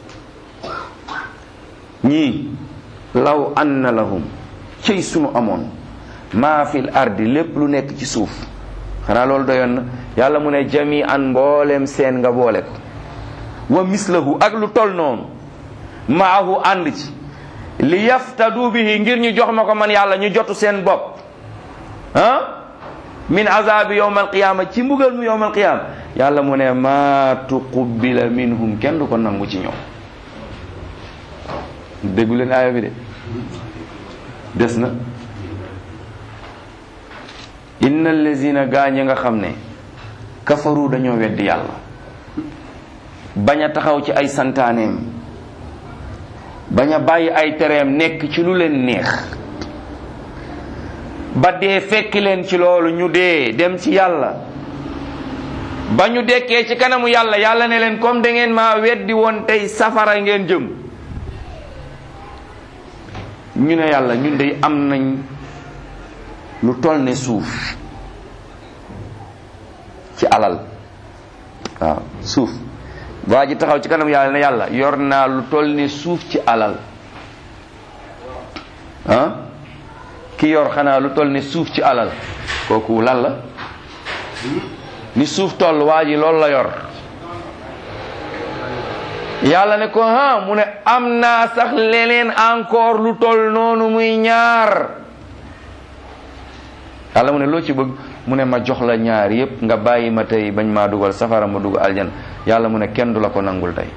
ñii law anna lahum cëy sunu amoon maa fil ardi lépp lu nekk ci suuf xanaa loolu doyoon na yàlla mu ne jami an mboolem seen nga boole ko wa mislahu ak lu tol noonu maahu ànd ci li yaftadu bihi ngir ñu jox ma ko man yàlla ñu jotu seen bopp ah min azabi yowm alqiyama ci mbugal mu yowm alqiyama yàlla mu ne ma tuqubila minhum kenn du ko nangu ci ñoom déggu leen aaya bi de des na inna allazina gaañ nga xam ne kafaru dañoo weddi yàlla bañ a taxaw ci ay santaaneem bañ a bàyyi ay tereem nekk ci lu leen neex ba dee fekki leen ci loolu ñu dee dem ci yàlla ba ñu dekkee ci kanamu yàlla yàlla ne leen comme da ngeen maa weddi woon tey safara ngeen jëm ñu ne yàlla ñun dey am nañ lu toll ne suuf ci alal waaw suuf waa ji taxaw ci kanam yàlla ne yàlla yor naa lu toll ne suuf ci alal ki yor xanaa lu toll ni suuf ci alal kooku lan la ni suuf toll waa ji loolu la yor yàlla ne ko ha mu ne am naa sax leneen encore lu toll noonu muy ñaar yàlla mu ne loo ci bëgg mu ne ma jox la ñaar yépp nga bàyyi ma tey bañ maa dugal safara ma dugg aljan yàlla mu ne kenn du la ko nangul tey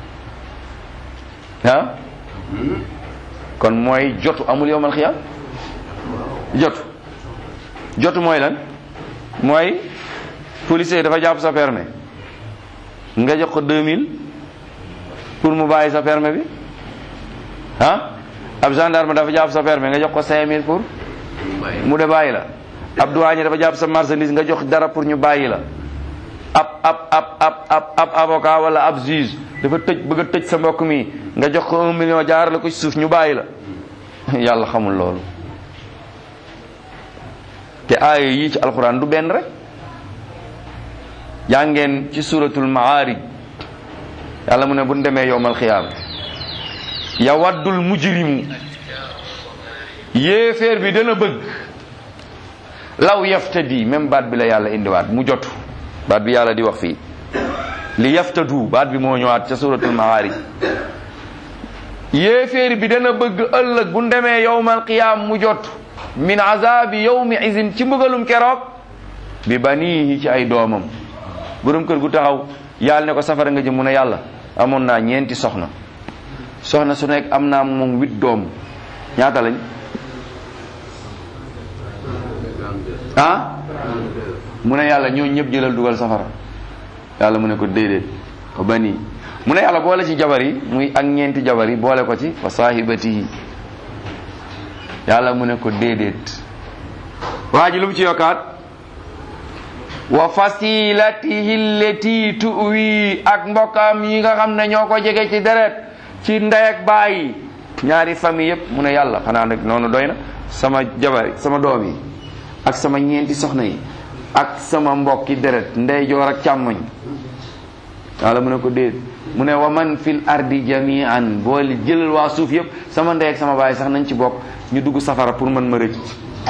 ah kon mooy jotu amul yowmal xiyam jotu jotu mooy lan mooy policier dafa jàpp sa permis nga jox ko 2000 pour mu bàyyi sa permis bi ah ab gendarme dafa jàpp sa permis nga jox ko 5000 pour mu de bàyyi la ab douanier dafa jàpp sa marchandise nga jox dara pour ñu bàyyi la ab ab ab ab ab ab avocat wala ab juge dafa tëj bëgg a tëj sa mbokk mi nga jox ko un million jaar la ko ci suuf ñu bàyyi la yàlla xamul loolu te aaya yii ci alxuraan du benn rek jàngeen ci suratul maarij yàlla mu ne bu ñu demee yowmal xiyaam yawaddul mujrimu yéeféer bi dana bëgg law yaftadi même baat bi la yàlla indiwaat mu jotu baat bi yàlla di wax fii li yaftadu baat bi moo ñëwaat ca suratul maarij yéeféer bi dana bëgg ëllëg bu demee yowmal qiyaam mu jot min azabi yawmi izin ci mbugalum keroog bi banihi ci ay doomam borom kër gu taxaw yàlla ne ko safara nga jëm mu ne yàlla amoon naa ñeenti soxna soxna su nekk am naa moom huit doom ñaata lañ ah mu ne yàlla ñoo ñëpp jëlal dugal safara yàlla mu ne ko déedéet ko bani mu ne yàlla boole ci jabar yi muy ak ñeenti jabar yi boole ko ci wa saahibatihi yàlla mu ne ko déedéet waa ji lu mu ci yokkaat wa fasilatihi allati tuwi ak mbokkam yi nga xam ne ñoo ko jege ci deret ci ndey ak baay ñaari famille yépp mu ne yàlla xanaa nag noonu doy na sama jabar sama doom yi ak sama ñeenti soxna yi ak sama mbokki deret ndeyjoor ak càmmoñ yàlla mu ne ko déet mu ne wa man fil ardi jamian boole jëlal waa suuf yëpp sama ndey ak sama baay sax nañ ci bokk ñu dugg safara pour man ma rëcc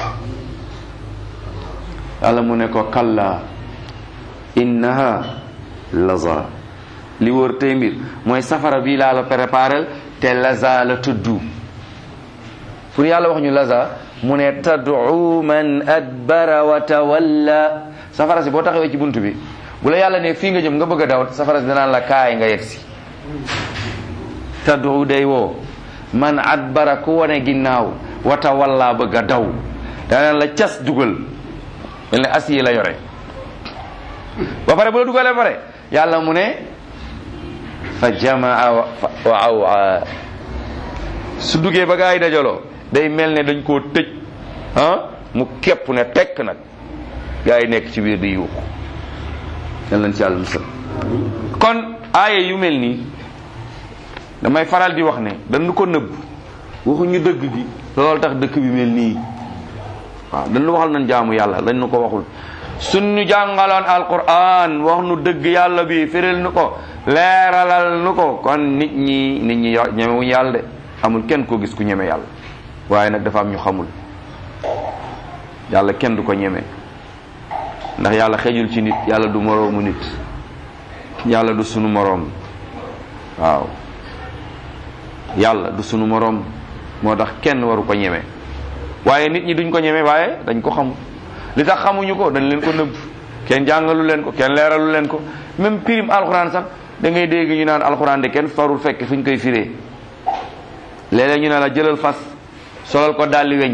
yàlla mu ne ko kalla innaha laza li wóor tey mbir mooy safara bii laa la préparel te laza la tuddu pour yàlla wax ñu laza mu ne tad'u man adbara wa tawalla safara si boo taxawee ci bunt bi bu la yàlla ne fii nga jëm nga bëgg a daw safara si danaan la kaay nga yegg si tad'u day woo man adbara ku wane ginnaaw wa tawalla bëgg a daw danaan la cas dugal mel ne as yi la yore ba pare bu la dugalee pare yàlla mu ne fa jamaa wa awa su duggee ba gaa yi dajaloo day mel ne dañ koo tëj ah mu képp ne tekk nag gaa yi nekk ci biir di yuuxu yal nañ ci yàlla musal kon aaye yu mel nii damay faral di wax ne dañu ko nëbb waxuñu dëgg gi loolu tax dëkk bi mel nii waaw dañu waxal nañ jaamu yàlla lañ nu ko waxul suñu jàngaloon alquran wax nu dëgg yàlla bi firil nu ko leeralal nu ko kon nit ñi nit ñi ñemewuñu yàlla de amul kenn koo gis ku ñeme yàlla waaye nag dafa am ñu xamul yàlla kenn du ko ñeme ndax yàlla xejul ci nit yàlla du moroomu nit yàlla du sunu moroom waaw yàlla du sunu moroom moo tax kenn waru ko ñeme waaye nit ñi duñ ko ñeme waaye dañ ko xamul li tax xamuñu ko dañ leen ko nëbb kenn jàngalu leen ko kenn leeralu leen ko même pirim alxuraan sax da ngay dégg ñu naan alxuraan de kenn farul fekk fu ñu koy firee léeg-léeg ñu ne la jëlal fas solal ko dalli weñ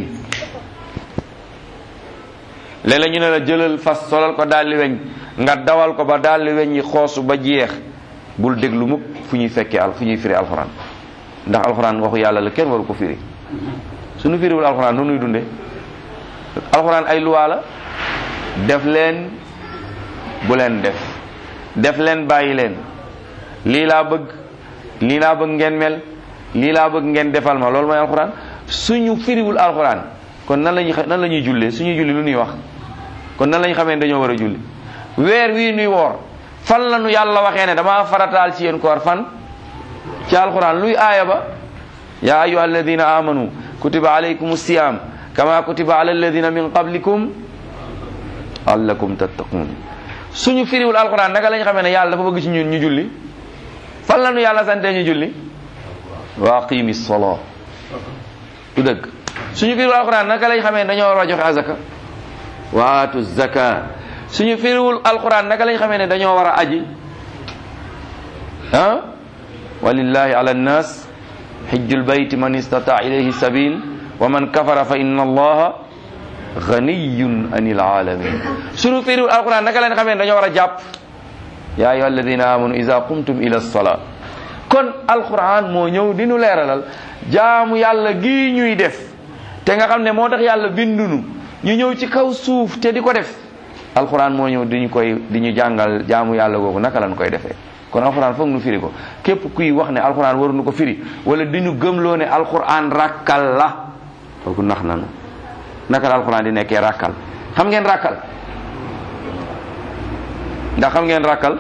léeg-léeg ñu ne la jëlal fas solal ko dalli weñ nga dawal ko ba dalli weñ yi xoosu ba jeex bul déglu mukk fu ñuy fekkee al fu ñuy firi alxuraan ndax alxuraan waxu yàlla la kenn waru ko firi suñu firiwul alxuraan nu nuy dunde alxuraan ay luwaa la def leen bu leen def def leen bàyyi leen lii laa bëgg lii laa bëgg ngeen mel lii laa bëgg ngeen defal ma loolu mooy alxuraan suñu firiwul alxuraan kon nan lañuy nan la ñuy jullee suñuy julli lu ñuy wax kon nan la ñu xamee dañoo war a julli weer wii nuy woor fan la nu yàlla waxee ne dama farataal ci yéen koor fan ci alxuraan luy aaya ba yaa ayuha alladina amanu kutiba alaykum siyam kama kutiba ala alladina min qablikum allakum tattaqun suñu firiwul alquran naka lañ xamee ne yàlla dafa bëgg ci ñun ñu julli fan la ñu yàlla sante ñu julli wa aqimi sala du dëgg suñu firiwul alquran naka lañ xamee ne dañoo war a joxe azaka wa atu zaka suñu firiwul alquran naka lañ xamee ne dañoo war a aji ah walillahi ala nnas xijjul bayti man istata ilayhi sabil wa man kafara fa inna allaha ganiyun anil alamin suñu firiwul alquran naka lañ xamee ne dañoo war a jàpp ya ayuha alladina amanu ida qumtum ila lsalaa kon alquran moo ñëw di nu leeralal jaamu yàlla gii ñuy def te nga xam ne moo tax yàlla bindunu ñu ñëw ci kaw suuf te di ko def alquran moo ñëw di ñu koy di ñu jàngal jaamu yàlla googu naka lañ koy defee kon alquran foog nu firi ko képp kuy wax ne alquran waruñu ko firi wala di ñu gëmloo ne alquran rakkal la kooku nax nanu naka la alquran di nekkee rakkal xam ngeen rakkal ndax xam ngeen rakkal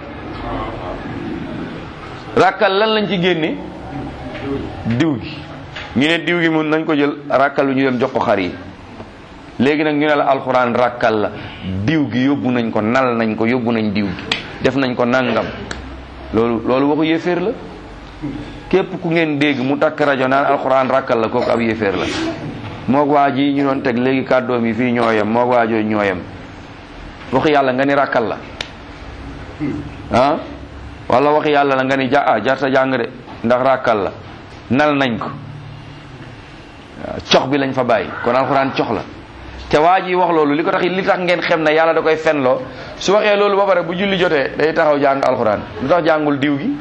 rakkal lan lañ ci génne diw gi ñu ne diw gi mun nañ ko jël rakkal bi ñu dem jox ko xar yi léegi nag ñu ne la alxuraan rakkal la diw gi yóbbu nañ ko nal nañ ko yóbbu nañ diw gi def nañ ko nangam loolu loolu waxu yéeféer la képp ku ngeen dégg mu takk rajo naan alxuraan rakkal la kooku ab yéeféer la moog waa ji ñu doon teg léegi kàddoom yi fii ñooyam moog waa jooju ñooyam waxu yàlla nga ni rakkal la ah wala waxi yàlla la nga ni ja ah jarta jàng de ndax rakkal la nal nañ ko cox bi lañ fa bàyyi kon alxuraan cox la te waa ji wax loolu li ko tax li tax ngeen xem ne yàlla da koy fenloo su waxee loolu ba pare bu julli jotee day taxaw jàng alxuraan lu tax jàngul diw gi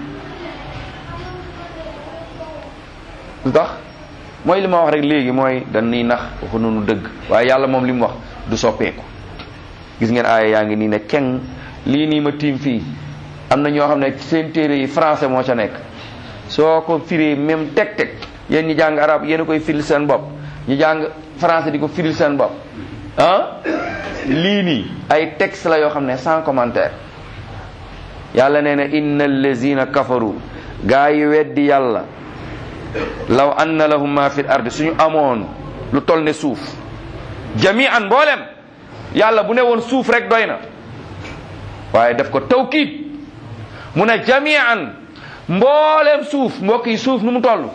lu tax mooy li ma wax rek léegi mooy dañuy nax waxu noonu dëgg waaye yàlla moom li mu wax du soppeeku gis ngeen aaya yaa ngi nii ne keng lii nii ma tiim fii am na ñoo xam ne seen téere yi français moo ca nekk soo ko firee même teg teg yéen ñi jàng arab yéen a koy firil seen bopp ñu jàng français di ko firil seen bopp ah lii nii ay texte la yoo xam ne sans commentaire yàlla nee na inna allazina kafaru gaa yi weddi yàlla law anna lahum ma fi l ardi suñu amoon lu tol ne suuf jami'an mboolem yàlla bu ne woon suuf rek doy na waaye def ko tawkiid mu ne jami'an mboolem suuf mbokk yi suuf nu mu toll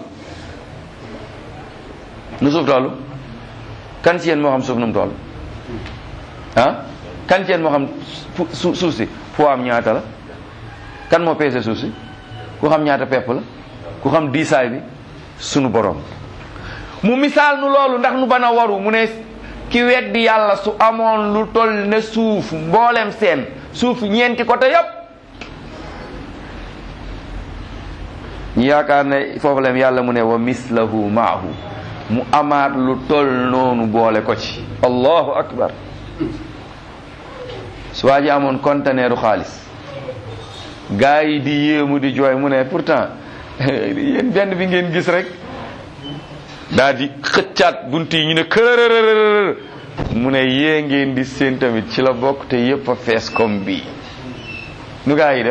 nu suuf toll kan ci yéen moo xam suuf nu mu toll ah kan ci yéen moo xam su suuf si foo am ñaata la kan moo peese suuf si ku xam ñaata pepp la ku xam diisaay bi sunu borom mu misaal nu loolu ndax nu bana waru mu ne ki weddi yàlla su amoon lu toll ne suuf mboolem seen suuf ñeenti côté yépp ñu yaakaar ne foofu leen yàlla mu ne wa mislahu maahu mu amaat lu toll noonu boole ko ci allahu akbar su waa ji amoon conteneeru xaalis gaa yi di yéemu di jooy mu ne pourtant yéen benn bi ngeen gis rek daa di xëccaat bunt yi ñu ne kërërërër mu ne yée ngeen di seen tamit ci la bokk te yépp a fees comme bii nu gaa yi def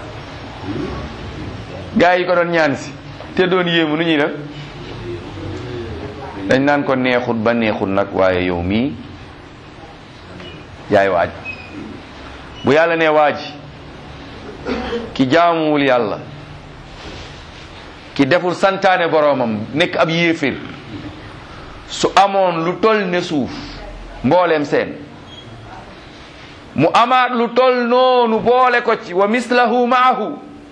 gaa yi ko doon ñaan si te doon yéemu nu ñuy def dañ naan ko neexut ba neexut nag waaye yow mii yaay waaj bu yàlla nee waaj ki jaamuwul yàlla ki deful santaane boroomam nekk ab yéeféer su amoon lu toll ne suuf mbooleem seen mu amaat lu toll noonu boole ko ci wa mislahu maahu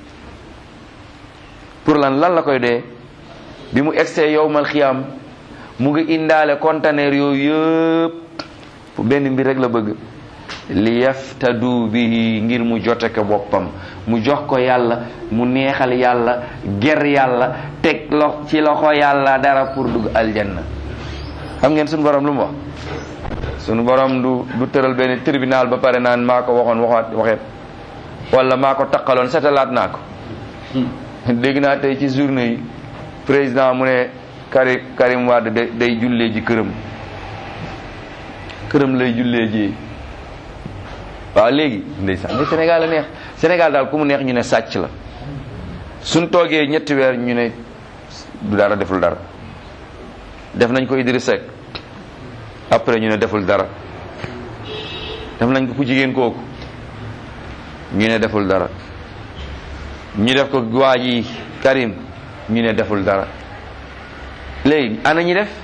pour lan lan la koy dee bi mu egsee yowmal xiyaam mu ngi indaale conteneur yooyu yëpp fu benn mbir rek la bëgg li yaftadu bihi ngir mu jote ko boppam mu jox ko yàlla mu neexal yàlla ger yàlla teg lo ci loxo yàlla dara pour dugg aljanna xam ngeen suñu borom lu mu wax suñu borom du du tëral benn tribunal ba pare naan maa ko waxoon waxaat waxeet wala maa ko taqaloon setalaat naa ko dégg naa tey ci journée yi président mu ne Karim Karim Wade day day jullee ji këram këram lay jullee ji waaw léegi ndeysaan mais Sénégal la neex Sénégal daal ku mu neex ñu ne sàcc la suñ toogee ñetti weer ñu ne du dara deful dara def nañ ko Idriss Seck après ñu ne deful dara def nañ ko ku jigéen kooku ñu ne deful dara ñu def ko waa ji Karim ñu ne deful dara léegi ana ñi def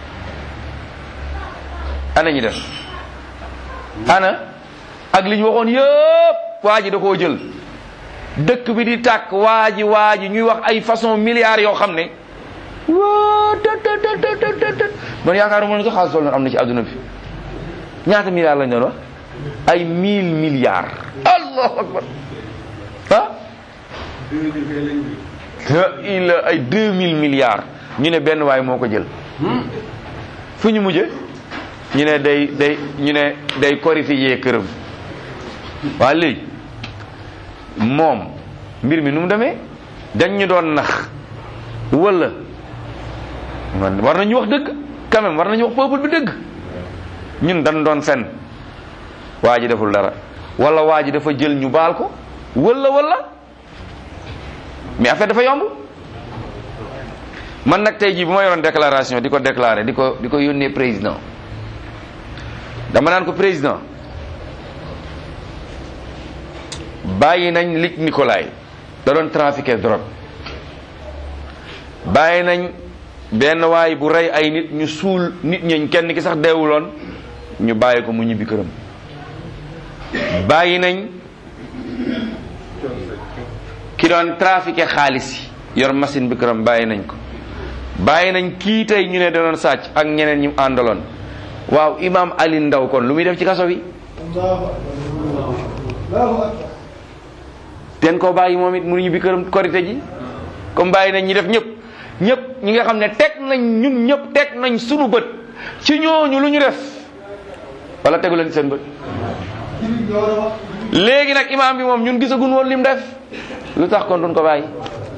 ana ñi def ana ak li ñu waxoon yëpp waa ji da koo jël dëkk bi di tàkk waa ji waa ji ñuy wax ay façon milliards yoo xam ne waa tët tët tët tët tët man yaakaaruma ne sax xaalis loolu am na ci àdduna bi ñaata milliards lañ doon wax ay mille milliards allahu akbar ah il ay deux mille milliards ñu ne benn waay moo ko jël fu ñu mujje ñu ne day day ñu ne day corrifier këram waa léegi moom mbir mi nu mu demee dañ ñu doon nax wala man war nañu wax dëgg quand même war nañu wax peuple bi dëgg ñun dañ doon fen waa ji deful dara wala waa ji dafa jël ñu baal ko wala wala mais affaire dafa yomb man nag tey jii bu ma yoroon déclaration di ko déclarer di ko di ko yónnee président dama naan ko président bàyyi nañ Luc Nicolaï da doon trafiquer drogue bàyyi nañ benn waay bu rey ay nit ñu suul nit ñeñ kenn ki sax deewuloon ñu bàyyi ko mu ñibbi këram bàyyi nañ ki doon trafiquer xaalis yi yor machine bi këram bàyyi nañ ko bàyyi nañ kii tey ñu ne da doon sàcc ak ñeneen ñu àndaloon waaw imam Ali Ndaw kon lu muy def ci kaso bi ten koo bàyyi moom it mu ñibbi këram korite ji comme bàyyi nañ ñi def ñëpp ñëpp ñi nga xam ne teg nañ ñun ñëpp teg nañ sunu bët ci ñooñu lu ñu def wala tegu leen seen bët léegi nag imaam bi moom ñun gisagun woon lim def lu tax kon duñ ko bàyyi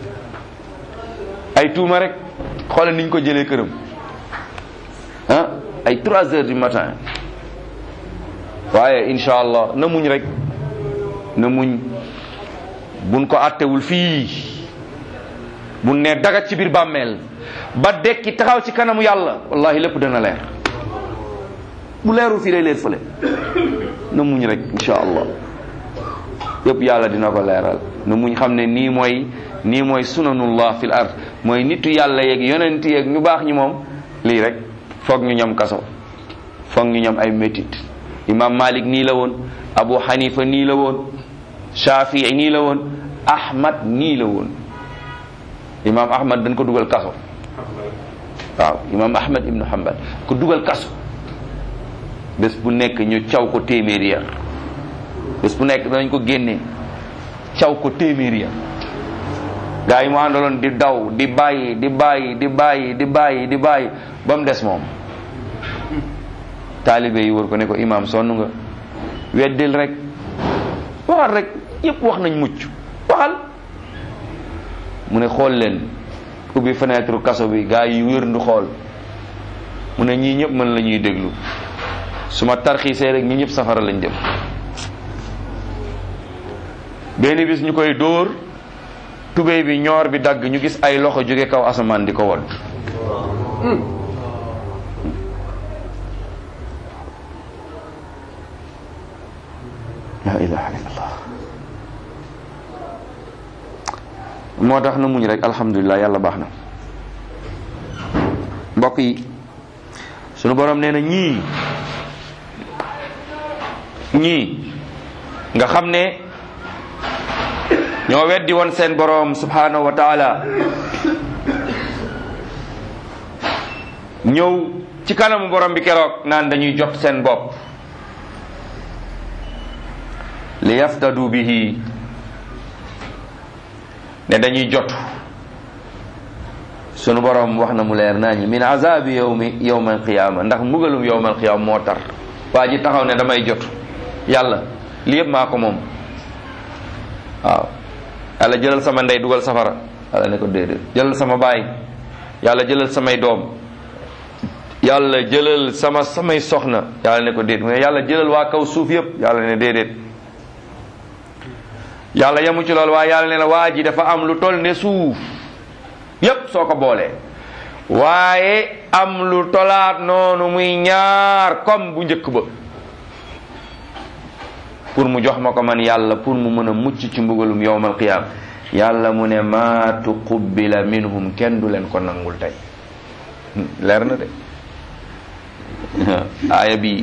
ay tuuma rek xoolal niñ ko jëlee këram ah ay trois heures du matin waaye incha allah na muñ rek na muñ buñ ko àttewul fii bu ne dagat ci biir bàmmeel ba dekki taxaw ci kanamu yàlla wallahi lépp dana leer bu leerul fii lay leer fële na muñ rek insha allah yëpp yàlla dina ko leeral na muñ xam ne nii mooy nii mooy sunanullah fil ard mooy nitu yàlla yeeg yonent yeeg ñu baax ñi moom lii rek foog ñu ñam kaso foog ñu ñam ay métit imam malik nii la woon abu hanifa nii la woon shafii nii la woon ahmad nii la woon imam ahmad dañ ko dugal kaso waaw imam ahmad ibnu hanbal ko dugal kaso bés bu nekk ñu caw ko téeméeri yar bés bu nekk danañ ko génne caw ko téeméeri yar gaa yi mu àndaloon di daw di bàyyi di bàyyi di bàyyi di bàyyi di bàyyi ba mu des moom taalibe yi wër ko ne ko imam sonn nga weddil rek waxal rek yépp wax nañ mucc waxal mu ne xool leen ubbi fenêtre kaso bi gaa yi wér ndu xool mu ne ñii ñëpp mën la ñuy déglu su ma tarxiisee rek ñi ñëpp safara lañ dem benn bis ñu koy dóor tubéy bi ñoor bi dagg ñu gis ay loxo jóge kaw asamaan di ko wodd la ilaha illallah moo tax na muñ rek alhamdulilah yàlla baax na mbokk yi sunu borom nee na ñii ñii nga xam ne ñoo weddi woon seen borom subhanahu wa taala ñëw ci kanamu borom bi keroog naan dañuy jot seen bopp li yaftadu bihi ne dañuy jot sunu borom wax na mu leer naa ñi min azabi yawmi yawma alqiyama ndax mbugalum yawma alqiyama moo tar waa ji taxaw ne damay jot yàlla li yëpp maa ko moom waaw yàlla jëlal sama ndey dugal safara yàlla ne ko déedéet jëlal sama baay yàlla jëlal samay doom yàlla jëlal sama samay soxna yàlla ne ko déedéet mu ne yàlla jëlal waa kaw suuf yëpp yàlla ne déedéet yàlla yamu ci loolu waaye yàlla ne na waa ji dafa am lu toll ne suuf yépp soo ko boolee waaye am lu tolaat noonu muy ñaar comme bu njëkk ba pour mu jox ma ko man yàlla pour mu mën a mucc ci mbugalum yowmal qiyaam yàlla mu ne maa tuqubbila minhum kenn du leen ko nangul tey leer na de aaya bi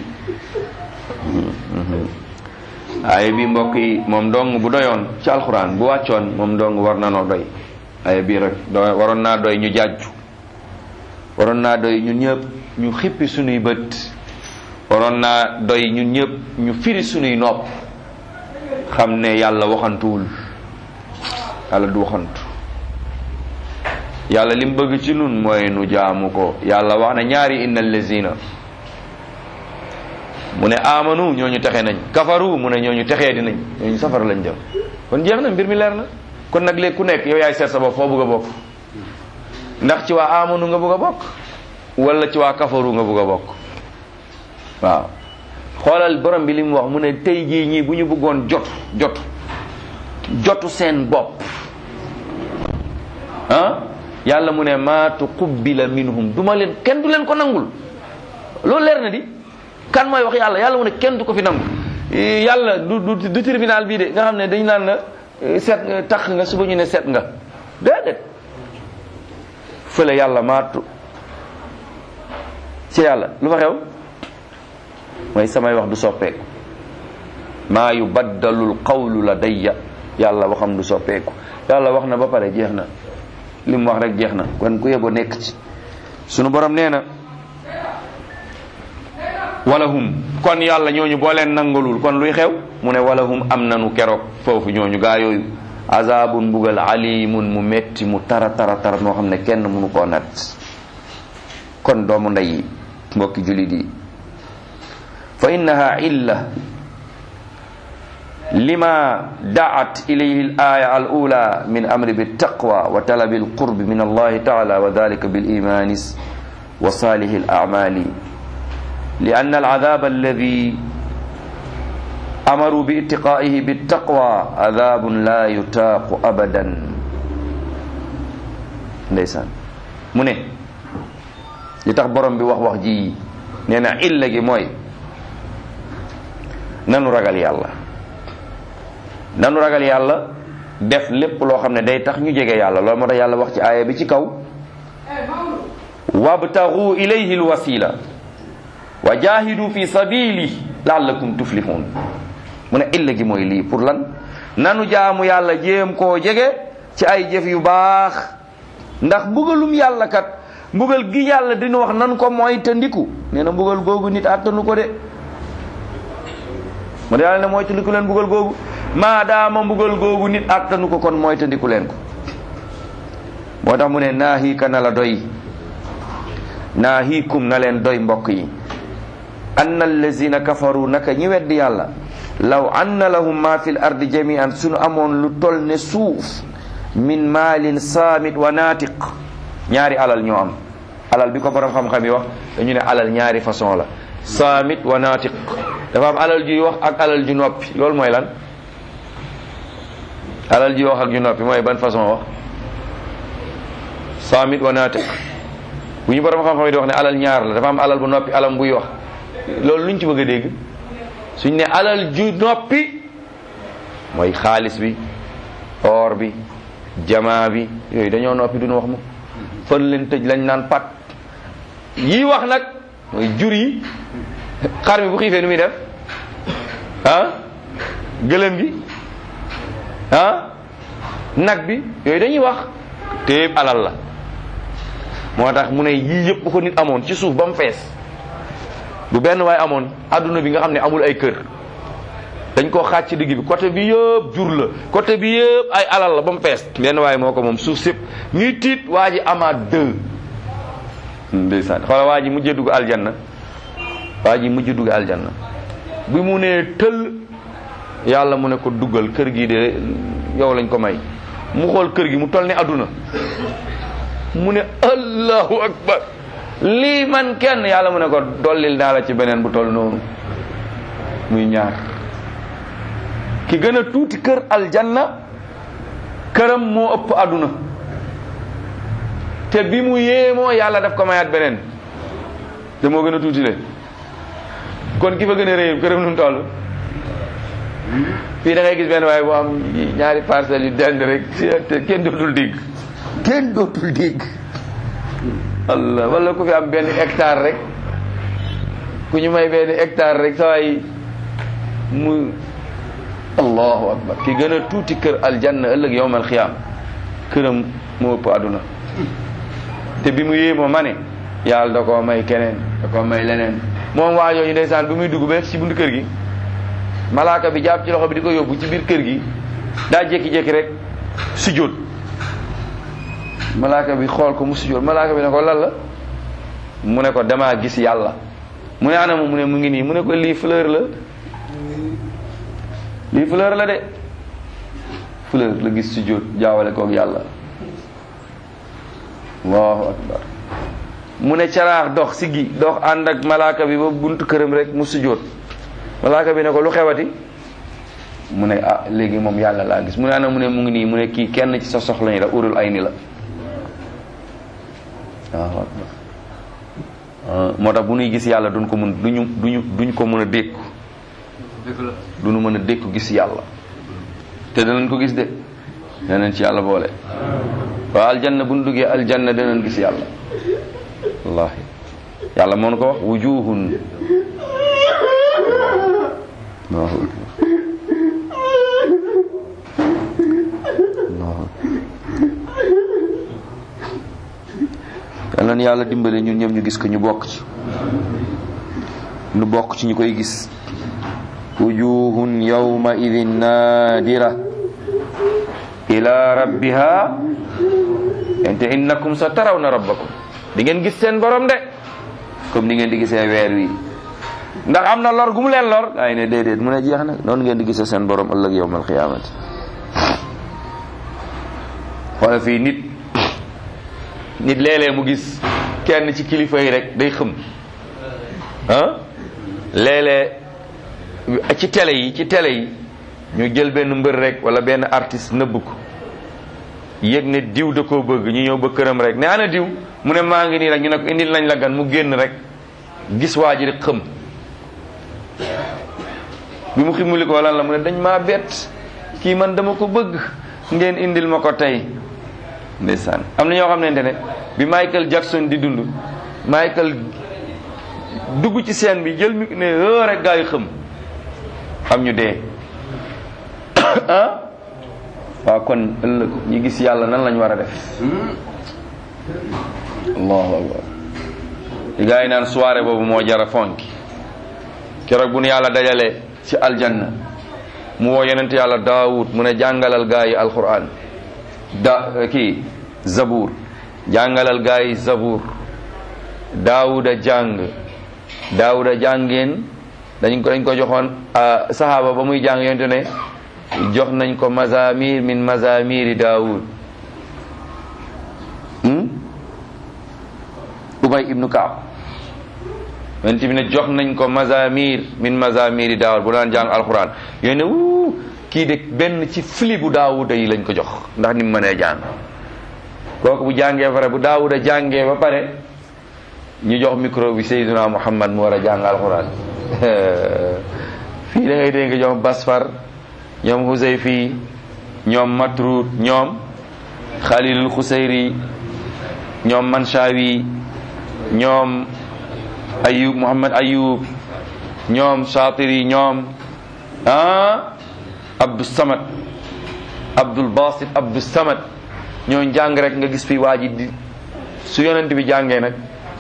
aaya bi mbokk yi moom dong bu doyoon ci alxuraan bu wàccoon moom dong war na noo doy aaya bii rek do waroon naa doy ñu jàjju waroon naa doy ñun ñëpp ñu xippi sunuy bët waroon naa doy ñun ñëpp ñu firi sunuy nopp xam ne yàlla waxantuwul yàlla du waxantu yàlla lim bëgg ci nun mooy nu jaamu ko yàlla wax na ñaari inna allazina mu ne amanu ñooñu texe nañ kafaru mu ne ñooñu texee di nañ ñooñu safara lañ jëm kon jeex na mbir mi leer na kon nag léegi ku nekk yow yaay seet sa bopp foo bëgg a bokk ndax ci waa amanu nga bëgg a bokk wala ci waa kafaru nga bëgg a bokk waaw xoolal borom bi li mu wax mu ne tey jii ñii bu ñu bëggoon jot jot jotu seen bopp ah yàlla mu ne maa tuqubbila minhum duma leen kenn du leen ko nangul loolu leer na di kan mooy wax yàlla yàlla mu ne kenn du ko fi nangu yàlla du du du tribunal bii de nga xam ne dañu naan la seet nga tax nga suba ñu ne seet nga déedéet fële yàlla maatu ci yàlla lu fa xew mooy samay wax du soppeeku maa yubaddalul qawlu ladayya yàlla waxam du soppeeku yàlla wax na ba pare jeex na li mu wax rek jeex na kon ku yebo nekk ci sunu borom nee na walahum kon yàlla ñooñu boo leen nangalul kon luy xew mu ne walahum am nanu keroog foofu ñooñu gaa yooyu azabun mbugal alimun mu metti mu tara tara tara noo xam ne kenn mënu koo nat kon doomu ndey yi mbokki julit yi fa innaha illa lima daat ilayhi al-aya al-ula min amri bit-taqwa wa talabi al-qurbi min Allah ta'ala wa dhalika bil-imani wa salih al-a'mali لأن العذاب الذي أمروا باتقائه بالتقوى عذاب لا يتاق أبدا ndeysaan mu ne li tax borom bi wax wax ji nee na illa gi mooy nanu ragal yàlla nanu ragal yàlla def lépp loo xam ne day tax ñu jege yàlla loolu moo tax yàlla wax ci aaya bi ci kaw wabtagu ilayhi alwasila wa jahidu fi sabili laallakum tuflihun mu ne illa gi mooy lii pour lan nanu jaamu yàlla jéem koo jege ci ay jëf yu baax ndax mbugalum yàlla kat mbugal gi yàlla dina wax nan ko mooy te ndiku nee na mbugal googu nit attanu ko de mu yàlla ne mooy te ndiku leen mbugal googu maadaama mbugal googu nit attanu ko kon mooy te ndiku leen ko moo tax mu ne naahiika na la doy naahiikum na leen doy mbokk yi anna allazina kafaru naka ñi weddi yàlla law anna lahum ma fi l ardi jamian suñu amoon lu tol ne suuf min maalin saamit wa naatiq ñaari alal ñoo am alal bi ko borom xam-xam yi wax dañu ne alal ñaari façon la saamit wa naatiq dafa am alal juy wax ak alal ju noppi loolu mooy lan alal juy wax ak ju noppi mooy ban façon wax saamit wa naatiq bu ñu borom xam-xam yi di wax ne alal ñaar la dafa am alal bu noppi alam buy wax loolu luñ ci bëgg a dégg suñ ne alal ju noppi mooy xaalis bi or bi jamaa bi yooyu dañoo noppi duñu wax mu fan leen tëj lañ naan pat yii wax nag mooy jur yi xar mi bu xiifee nu muy def ah gëlëm gi ah nag bi yooyu dañuy wax te yëpp alal la moo tax mu ne yii yëpp bu ko nit amoon ci suuf ba mu fees bu benn waaye amoon adduna bi nga xam ne amul ay kër dañ koo xaaj ci digg bi côté bi yëpp jur la côté bi yëpp ay alal la ba mu fees benn waaye moo ko moom suuf sépp ñuy tiit waa ji amaat deux ndeysaan xoola waa ji mujjee dugg aljanna waa ji mujj dugg aljanna bi mu nee tël yàlla mu ne ko duggal kër gi de yow lañ ko may mu xool kër gi mu toll ne adduna mu ne allahu akbar lii man kenn yàlla mu ne ko dollil naa la ci beneen bu toll noonu muy ñaar ki gën a tuuti kër aljanna këram moo ëpp àdduna te bi mu yéemoo yàlla daf ko mayaat beneen te moo gën a tuuti le kon ki fa gën a réy këram nu mu toll fii da ngay gis benn waaye bu am ñaari parcelles yu dend rek te kenn dootul dégg kenn dootul dégg Allah wala ku fi am benn hectare rek ku ñu may benn hectare rek sa waay mu allahu akbar ki gën a tuuti kër aljanna ëllëg yowmal xiyaam këram moo ëpp àdduna te bi mu yéemoo ma ne yàlla da koo may keneen da koo may leneen moom waa yooyu ndeysaan bi muy dugg ba ci buntu kër gi malaaka bi jàpp ci loxo bi di ko yóbbu ci biir kër gi daa jékki-jékki rek sujjóot malaaka bi xool ko mu sujjóot malaaka bi ne ko lan la mu ne ko damaa gis yàlla mu ne anam mu ne mu ngi nii mu ne ko lii fleur la lii fleur la de fleur la gis sujjóot jaawale koog yàlla allahu akbar mu ne caraax dox si gi dox ànd ak malaaka bi ba buntu këram rek mu sujjóot malaaka bi ne ko lu xewati mu ne ah léegi moom yàlla laa gis mu ne ana mu ne mu ngi nii mu ne kii kenn ci sa soxla ni la urul ay ni la waaw moo tax bu nuy gis yàlla duñ ko mun duñu duñu duñ ko mën a dékku dëgg la duñu mën a dékku gis yàlla te danañ ko gis de danañ ci yàlla boole waaw aljanna bu ñu duggee aljanna danañ gis yàlla wallahi yàlla moo nu ko wax wujuhun Allahu akbar Allahu akbar yal na yàlla dimbale ñun ñëpp ñu gis ko ñu bokk ci ñu bokk ci ñu koy gis wujuhun yawma idin nadira ila rabbiha ente innakum sa tarawna rabbakum di ngeen gis seen borom de comme ni ngeen di gisee weer wi ndax am na lor gu mu leen lor ay ne déedéet mu ne jeex na noonu ngeen di gisee seen borom ëllëg yawmal qiyaamati wala fii nit nit léeg-léeg mu gis kenn ci kilifa yi rek day xëm ah léeg-léeg ci télé yi ci télé yi ñu jël benn mbër rek wala benn artiste nëbb ko yëg ne diw da koo bëgg ñu ñëw ba këram rek ne ana diw mu ne maa ngi nii rek ñu ne ko indil nañ la gan mu génn rek gis waa ji rek xëm bi mu ximuli ko lan la mu ne dañ maa bett kii man dama ko bëgg ngeen indil ma ko tey ndeysaan am na ñoo xam ne ne bi Michael Jackson di dund Michael dugg ci scène bi jël mi ne hë rek gaa yi xëm am ñu dee ah waaw kon ëllëg ñu gis yàlla nan lañ war a def allahu akbar li gaa yi naan soirée boobu moo jara fonki keroog bu nu yàlla dajale ci aljanna mu woo yonent yàlla daawud mu ne jàngalal gaa yi alquran da kii zabour jàngalal gaa yi zabour daawuda jàng daawuda jàngeen dañ ko dañ ko joxoon sahaaba ba muy jàng yonte ne jox nañ ko mazamir min mazamiri daawud ubay ibnu kaab yonent bi ne jox nañ ko mazamir min mazamiri daawud bu daan jàng alquran yooyu ne wuu kii de benn ci fili bu daawuda yi lañ ko jox ndax ni mu mënee jàng kooku bu jàngee pare bu daawuda jàngee ba pare ñu jox micro bi Seydina Muhammad mu war a jàng alquran fii da ngay dégg nga ñoom Basfar ñoom Huzayfi ñoom Matrud ñoom Khalilul Khusayri ñoom Manshawi ñoom Ayub Muhammad Ayub ñoom Shatiri ñoom ah Abdou Samad Abdul Basit Abdou Samad ñoo jàng rek nga gis fi waa ji di su yonent bi jàngee nag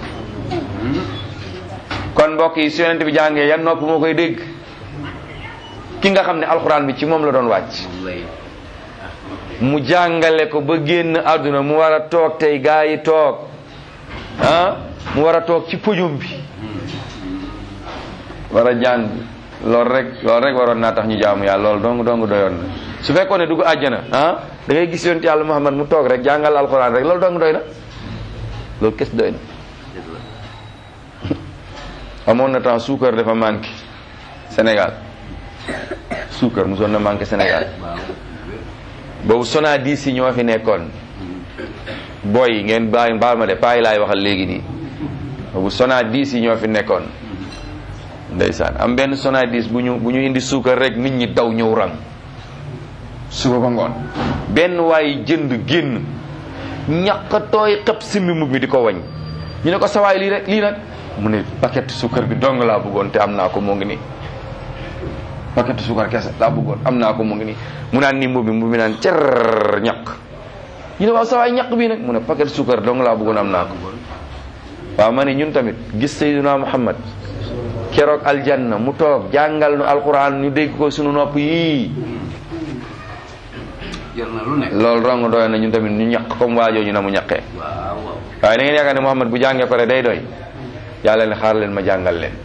kon mbokk yi su yonent bi jàngee yan nopp moo koy dégg ki nga xam ne alxuraan bi ci moom la doon wàcc mu jàngale ko ba génn àdduna mu war a toog tey gaa yi toog ah mu war a toog ci podium bi war a jàng loolu rek loolu rek waroon naa tax ñu jaamu yàlla loolu dong dong doyoon na su fekkoon ne dugg àjjana ah da ngay gis yonent yàlla Muhammad mu toog rek jàngal alxuraan rek loolu dong doy na loolu kes doy na amoon na temps suukar dafa manqué Sénégal suukar mosoon na manqué Sénégal boobu Sonadis yi ñoo fi nekkoon booy yi ngeen bàyyi baal ma de paa yi laay waxal léegi nii bu Sonadis yi ñoo fi nekkoon ndeysaan am benn Sonadis bu ñu bu ñu indi suukar rek nit ñi daw ñëw rang suba ba ngoon benn waay jënd génn ñaq tooy xëpp simbi mbubb mi di ko wañ ñu ne ko sawaay lii rek lii nag mu ne paquet suukar bi dong laa bëggoon te am naa ko moo ngi nii paquet suukar kese laa bëggoon am naa ko mu ngi nii mu naan nii mbubb mi mbubb mi naan cer ñaq ñu ne waaw sawaay ñaq bii nag mu ne paquet suukar dong laa bëggoon am naa ko waaw ma ne ñun tamit gis Seydina Muhammad keroog aljanna mu toog jàngal nu alquran ñu dégg ko sunu nopp yii jar na lu nekk. loolu rong doy na ñun tamit ñu ñaq comme waajoo ñu na mu ñaqee waaw waaw. waaye da ngeen yaakaar ne Muhammad bu jàngee pare day doy yàlla ne xaar leen ma jàngal leen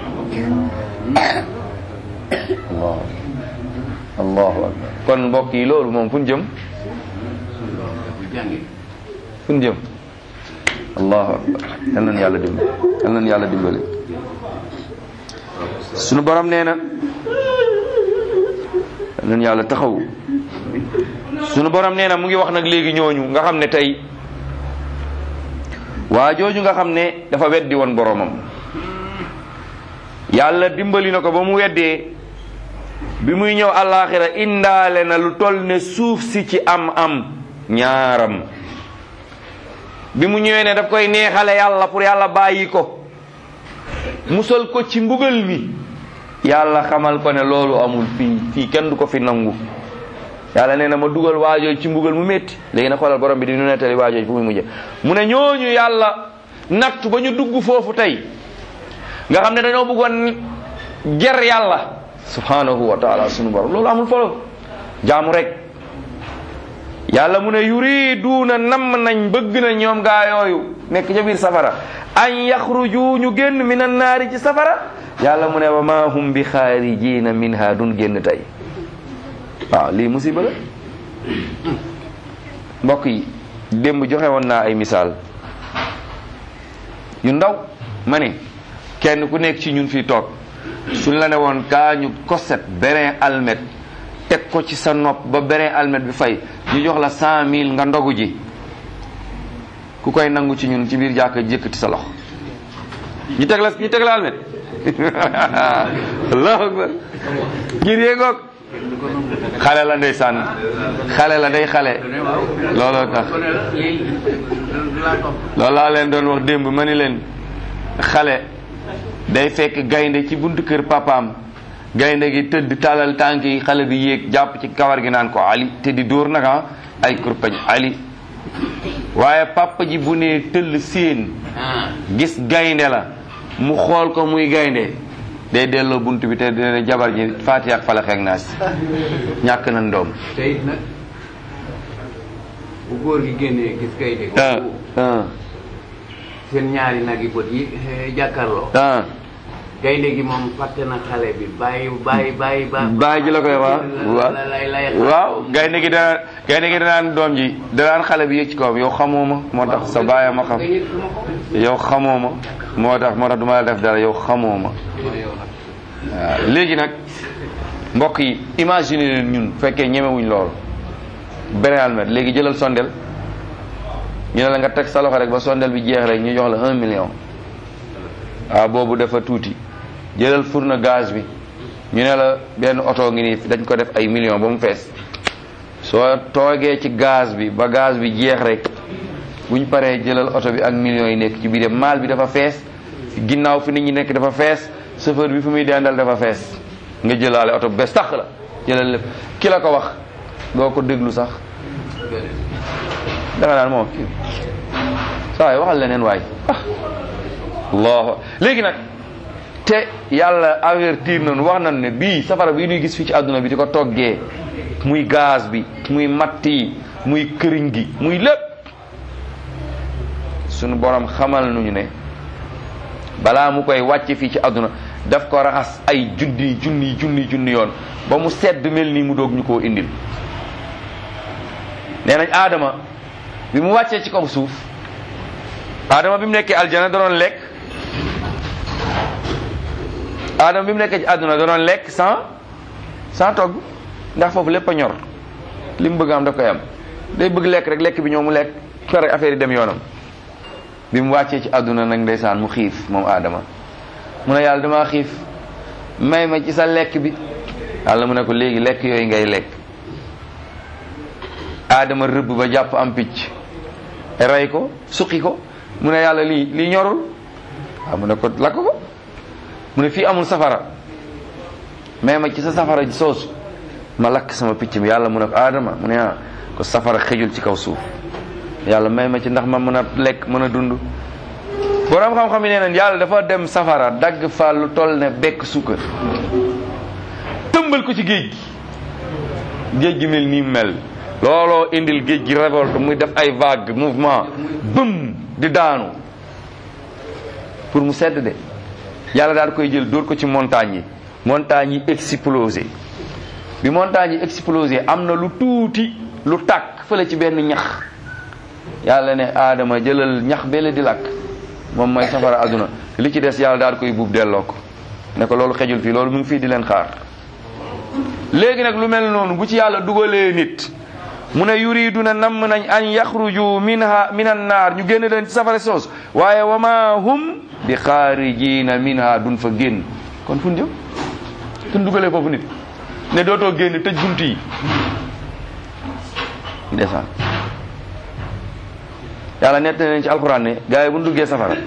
allahu allahu akbar kon mbokk yi loolu moom fu ñu jëm suñu doom bu jàngee. fu ñu jëm allahu akbar yal nañu yàlla dimbali yal nañu yàlla dimbali sunu borom nee na yal nañu yàlla taxaw sunu borom nee na mu ngi wax nag léegi ñooñu nga xam ne tey waa jooju nga xam ne dafa weddi woon boromam yàlla dimbali na ko ba mu weddee bi muy ñëw àllaaxira indaale na lu toll ne suuf si ci am am ñaaram bi mu ñëwee ne daf koy neexale yàlla pour yàlla bàyyi ko musal ko ci mbugal mi yàlla xamal ko ne loolu amul fii fii kenn du ko fi nangu yàlla nee na ma dugal waajooju ci mbugal mu métti léegi na xoolal borom bi di nu nettali waajooju fu muy mujje mu ne ñooñu yàlla nattu ba ñu dugg foofu tey nga xam ne dañoo bëggoon ger yàlla subhanahu wa taala sunu borom loolu amul folo jaamu rek yàlla mu ne yuriduuna namm nañ bëgg na ñoom gaa yooyu nekk ca biir safara an yaxruju ñu génn min an naari ci safara yàlla mu ne wa ma hum bi xaarijina minha dun génn tey waaw lii musiba la mbokk yi démb joxe woon naa ay misaal yu ndaw ma ne kenn ku nekk ci ñun fii toog suñ la ne woon kaa ñu koset berin almet teg ko ci sa nopp ba berin almet bi fay ñu jox la cent mille nga ndogu ji ku koy nangu ci ñun ci biir jàkka jëkkati sa loxo ñu teg la ñu teg la almet allahu akbar ngir yéegoog xale la ndeysaan xale la day xale looloo tax kon nag lii du laa topp. loolu laa leen doon wax démb ma ni leen xale day fekk gaynde ci buntu kër papaam gaynde gi tëdd talal tànk yi xale bi yéeg jàpp ci kawar gi naan ko ali te di dóor naka ay kurpañ ali waaye papa ji bu nee tëll séen ah gis gaynde la mu xool ko muy gaynde day delloo bunt bi te dina jabar ji faatiha ak falax ak naas ñàkk na ndoom te it nag bu góor gi génnee gis kay de. ah ah seen ñaari nag yi bët yi eh, jàkkaarloo. ah gaynde gi moom fàtte na xale bi bàyyi bàyyi bàyyi ba. baay ji la koy wax waaw la lay lay waaw gaynde gi dana gaynde gi danaan doom ji danaan xale bi yëg ci kawam yow xamoo ma moo tax sa baay ma xam yow xamoo ma moo tax moo tax du ma la def dara yow xamoo ma waaw léegi nag mbokk yi imagine leen ñun fekkee ñemewuñ loolu beneen almet léegi jëlal sondel ñu ne la nga teg sa loxo rek ba sondel bi jeex rek ñu jox la un million waaw boobu dafa tuuti jëlal fourne gaz bi ñu ne la benn oto ngi nii dañ ko def ay million ba mu fees soo toogee ci gaz bi ba gaz bi jeex rek buñ paree jëlal oto bi ak millions yi nekk ci biir maal bi dafa fees ginnaaw fi nit ñi nekk dafa fees chauffeur bi fu muy dendal dafa fees nga jëlaale oto bu bees tax la jëlal lépp ki la ko wax doo ko déglu sax da nga naan moom kii saa waay waxal leneen waay ah allah léegi nag te yàlla avertir nañu wax nañu ne bii safara bii ñuy gis fii ci àdduna bi di ko toggee muy gaz bi muy matt yi muy këriñ gi muy lépp sunu borom xamal nañu ne balaa mu koy wàcce fii ci àdduna daf ko raxas ay junni junni junni junni yoon ba mu sedd mel nii mu doog ñu koo indil nee nañ aadama bi mu wàccee ci kaw suuf aadama bi mu nekkee aljana da doon lekk aadama bi mu nekkee ci àdduna da doon lekk sans sans togg ndax foofu lépp a ñor li mu bëgg am daf koy am day bëgg lekk rek lekk bi ñëw mu lekk pare affaire yi dem yoonam bi mu wàccee ci àdduna nag ndeysaan mu xiif moom aadama mu ne yàlla damaa xiif may ma ci sa lekk bi yàlla mu ne ko léegi lekk yooyu ngay lekk aadama rëbb ba jàpp am picc rey ko suqi ko mu ne yàlla lii lii ñorul waaw mu ne ko lakk ko mu ne fii amul safara may ma ci sa safara soosu ma lakk sama picc bi yàlla mu ne ko aadama mu ne ah ko safara xëjul ci kaw suuf yàlla may ma ci ndax ma mën a lekk mën a dund borom xam-xam yi nee nañ yàlla dafa dem safara dagg fa lu toll ne bekk sukkar tëmbal ko ci géej gi géej gi mel nii mel looloo indil géej gi révolte muy def ay vague mouvement bëm di daanu pour mu sedd de yàlla daal koy jël dóor ko ci montagne yi montagne yi explosé bi montagne yi explosé am na lu tuuti lu tàkk fële ci benn ñax yàlla ne aadama jëlal ñax bele di lakk moom mooy safara àdduna li ci des yàlla daal koy buub delloo ko ne ko loolu xejul fii loolu mu ngi fii di leen xaar léegi nag lu mel noonu bu ci yàlla dugalee nit mu ne yuriduna namm nañ an yaxruju minha min an naar ñu génn leen ci safara soos waaye wa ma hum bi xaarijina minha duñ fa génn kon fu ñu jëm suñ dugalee foofu nit ne dootoo génn tëj bunt yi ndeysaan yàlla nett nañ ci alxuraan ne gars yi bu ñu duggee safara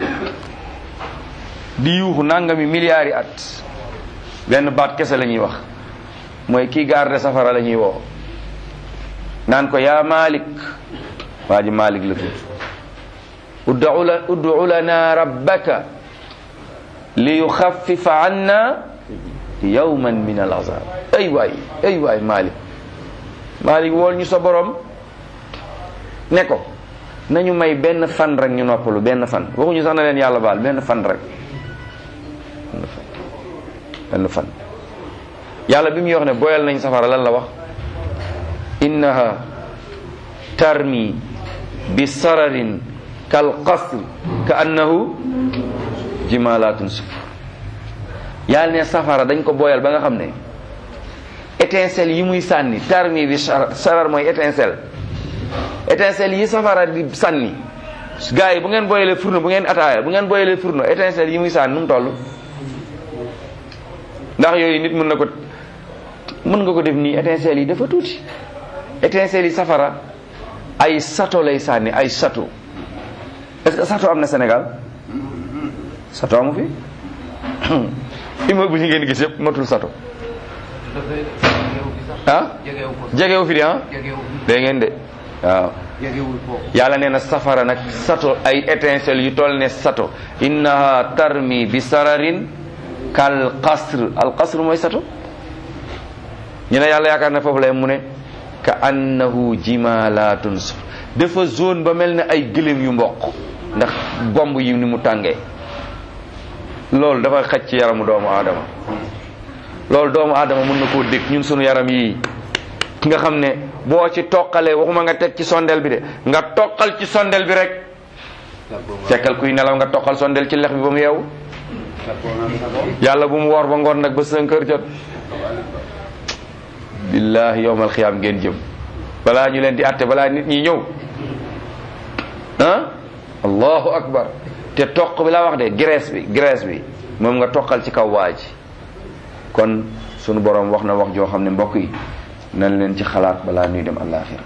di yuuxu nangami milliards yi at benn baat kese la ñuy wax mooy kii garde safara la ñuy woo naan ko yaa Malik waa ji Malik la tudd ud'u la ud'u lana rabbaka li yuxaffifa anna yawman min al azab ay waay ay waay Malik Malik wool ñu sa borom ne ko nañu may benn fan rek ñu noppalu benn fan waxuñu sax na leen yàlla baal benn fan rek benn fan yàlla bi muy wax ne boyal nañ safara lan la wax innaha tarmi bi sararin kal qasr ka annahu jimalatun sufur yàlla ne safara dañ ko boyal ba nga xam ne étincelle yi muy sànni tarmi bi sarar mooy étincelle étincelle yi safara di sànni gars yi bu ngeen boyalee fourneau bu ngeen ataaya bu ngeen boyalee fourneau étincelle yi muy sànni nu mu toll ndax yooyu nit mën na ko mën nga ko def nii étincelle yi dafa tuuti étincelle yi safara ay sato lay sànni ay sato est-ce que sato am na Sénégal sato amu fi immeuble yi ngeen gis yëpp matul sato ah jegewu fi di ah dégg ngeen de waaw yàlla nee na safara nag sato ay étincelle yu toll ne sato innaha tarmi bi sararin kal qasr al qasr mooy sato ñu ne yàlla yaakaar na foofu lay mu ne ka annahu jimalatun suf dafa zone ba mel ne ay gëléem yu mboq ndax bomb yi ni mu tàngee loolu dafa xaj ci yaramu doomu aadama loolu doomu aadama mën na koo dégg ñun sunu yaram yi nga xam ne boo ci toqalee waxuma nga teg ci sondel bi de nga toqal ci sondel bi rek fekkal kuy nelaw nga toqal sondel ci lex bi ba mu yeewu yàlla bu mu woor ba ngoon nag ba cinq heures jot billahi yowmal xiyaam ngeen jëm balaa ñu leen di atte balaa nit ñi ñëw ah allahu akbar te toq bi laa wax de graisse bi graisse bi moom nga toqal ci kaw waa ji kon sunu borom wax na wax joo xam ne mbokk yi nañ leen ci xalaat balaa ñuy dem àllaaxira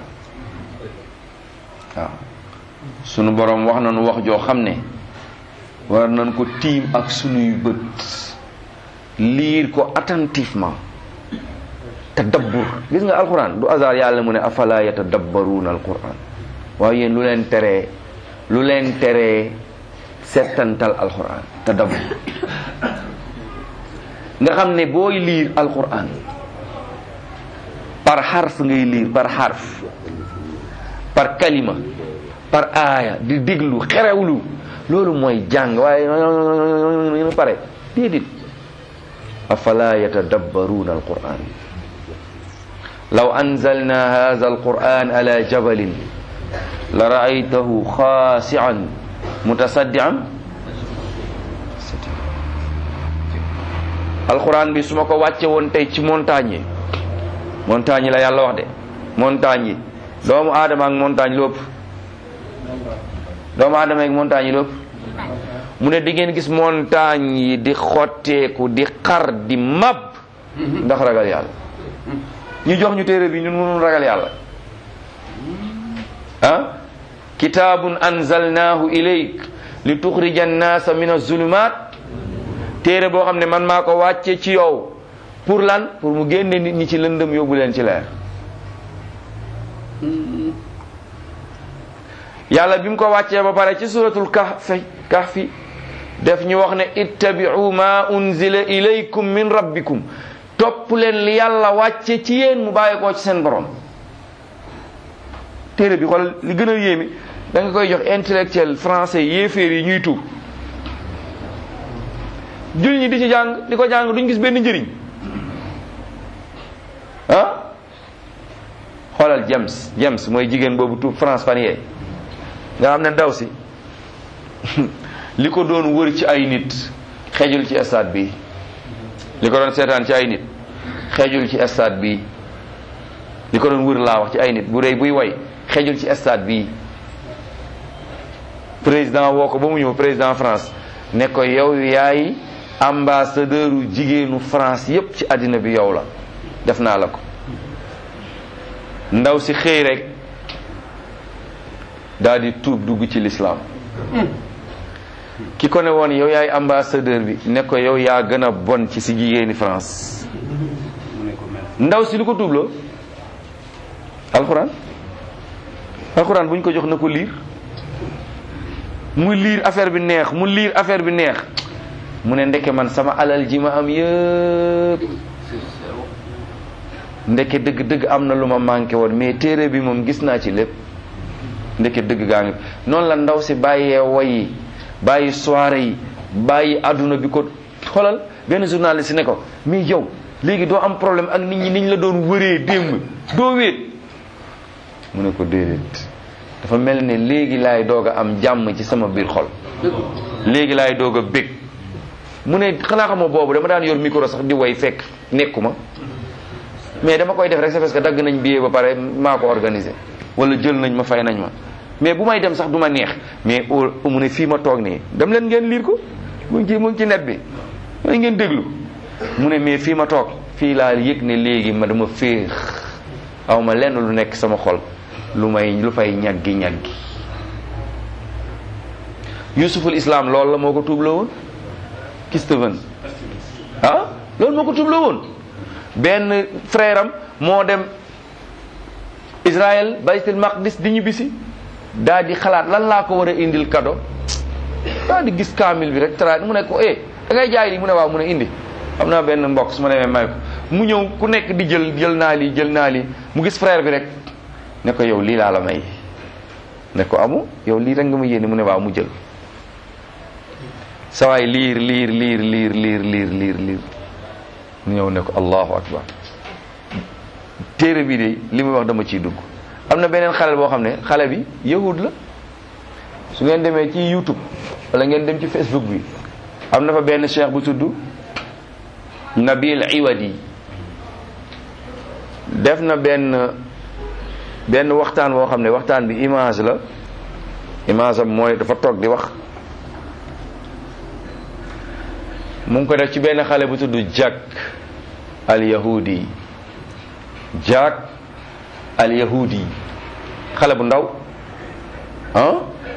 waaw sunu borom wax nañu wax joo xam ne war nañ ko tiim ak sunuy bët liir ko attentivement tadabbur gis nga alquran du hasard yàlla mu ne afala yatadabbaruuna alquran waaye yéen lu leen teree lu leen teree settantal alquran tadabbur nga xam ne booy liir alquran par xarf ngay liir par xarf par kalima par aaya di déglu xerewlu loolu mooy jàng waaye ñu pare déedéet afala yatadabbaruuna alquran law anzalna hadha alquran ala jabalin la raaytahu xaasian mutasaddian alquran bi su ma ko wàcce woon tey ci montagne yi montagne yi la yàlla wax de montagne yi doomu aadama ak montagne lu ëpp doomu aadama ak montagne yi lépp mu ne di ngeen gis montagne yi di xotteeku di xar di mab ndax ragal yàlla ñu jox ñu téere bi ñun mënul ragal yàlla ah kitaabun anzalnaahu ilayk li tuxrija annaasa min azulumat téere boo xam ne man maa ko wàcce ci yow pour lan pour mu génne nit ñi ci lëndëm yóbbu leen ci leer yàlla bi mu ko wàccee ba pare ci suratul kahfi kahfi def ñu wax ne ittabi'u ma unzila ilaykum min rabbikum topp leen li yàlla wàcce ci yéen mu bàyyi koo ci seen borom téere bi xoolal li gën a yéeme da nga koy jox intellectuel français yéeféer yi ñuy tuub jullit ñi di ci jàng di ko jàng duñ gis benn njëriñ ah xoolal James James mooy jigéen boobu tuub France fan yee nga xam ne ndaw si li ko doon wër ci ay nit xejul ci stade bi li ko doon seetaan ci ay nit xejul ci stade bi li ko doon wër laa wax ci ay nit bu rëy buy way xejul ci stade bi président woo ko ba mu ñëw président France ne ko yow yaay ambassadeur u jigéenu France yépp ci àddina bi yow la def naa la ko ndaw si xëy rek daal di tuub dugg ci lislaam ki ko ne woon yow yaay ambassadeur bi ne ko yow yaa gën a bon ci si jigéeni France mu ne ko mel ndaw si lu ko tuubloo alxuraan alxuraan bu ñu ko jox na ko liir mu liir affaire bi neex mu liir affaire bi neex mu ne ndeke man sama alal ji ma am yëpp ndeke dëgg dëgg am na lu ma manqué woon mais téere bi moom gis naa ci lépp ndeke dëgg gaa ngi noonu la ndaw si bàyyee woy yi bàyyi soirée yi bàyyi àdduna bi ko xoolal benn journaliste ne ko mais yow léegi doo am problème ak nit ñi niñ la doon wëree démb doo wéet mu ne ko déedéet dafa mel ne léegi laay doog a am jàmm ci sama biir xol léegi laay doog a bég mu ne xanaa xamoo boobu dama daan yor micro sax di way fekk nekkuma mais dama koy def rek c'est parce que dagg nañ billet ba pare maa ko organisé wala jël nañ ma fay nañ ma mais bu may dem sax du ma neex mais au mu ne fii ma toog nii dem leen ngeen liir ko mu ngi ci mu ngi ci net bi mooy ngeen déglu mu ne mais fii ma toog fii laa yëg ne léegi ma dama féex aw ma lenn lu nekk sama xol lu may lu fay ñaggi ñaggi yusuful islam loolu la moo ko tuubloo woon Christophe ah loolu moo ko tuubloo woon benn frère am moo dem Israël baytul maqdis di ñibbisi daal di xalaat lan laa ko war a indil cadeau daal di gis kaamil bi rek tra mu ne ko eh da ngay jaay lii mu ne waaw mu ne indi xam naa benn mbokk su ma demee may ko mu ñëw ku nekk di jël jël naa lii jël naa lii mu gis frère bi rek ne ko yow lii laa la may ne ko amu yow lii rek nga ma yéene mu ne waaw mu jël sawaay liir liir liir liir liir liir liir liir mu ñëw ne ko allahu akbar téere bi de li muy wax dama ciy dugg am na beneen xale boo xam ne xale bi yahud la su ngeen demee ci youtube wala ngeen dem ci facebook bi am na fa benn cheikh bu tudd nabil iwadi def na benn benn waxtaan boo xam ne waxtaan bi image la image am mooy dafa toog di wax mu ngi ko def ci benn xale bu tudd Jack al yahudi Jack al yahudi xale bu ndaw ah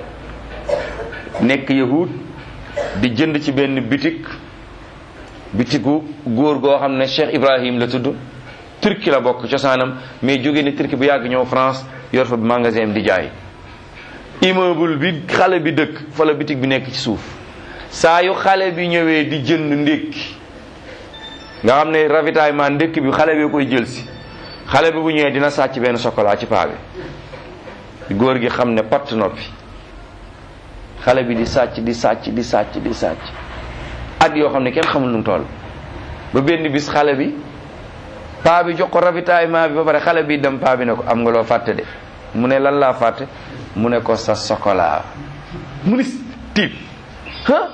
nekk yahud di jënd ci benn bitik bitiku góor goo xam ne Cheikh Ibrahim la tudd turki la bokk cosaanam mais jóge ni turki bu yàgg ñëw France yor fa magasin di jaay immeuble bi xale bi dëkk fa la bitik bi nekk ci suuf saa yu xale bi ñëwee di jënd ndékki nga xam ne ravitaillement ndékki bi xale bi koy jël si xale bi bu ñëwee dina sàcc benn chocolat ci paa bi góor gi xam ne patt noppi xale bi di sàcc di sàcc di sàcc di sàcc at yoo xam ne kenn xamul nu mu toll ba benn bis xale bi paa bi jox ko ravitaillement bi ba pare xale bi dem paa bi ne ko am nga loo fàtte de mu ne lan laa fàtte mu ne ko sa chocolat mu ni tiit ah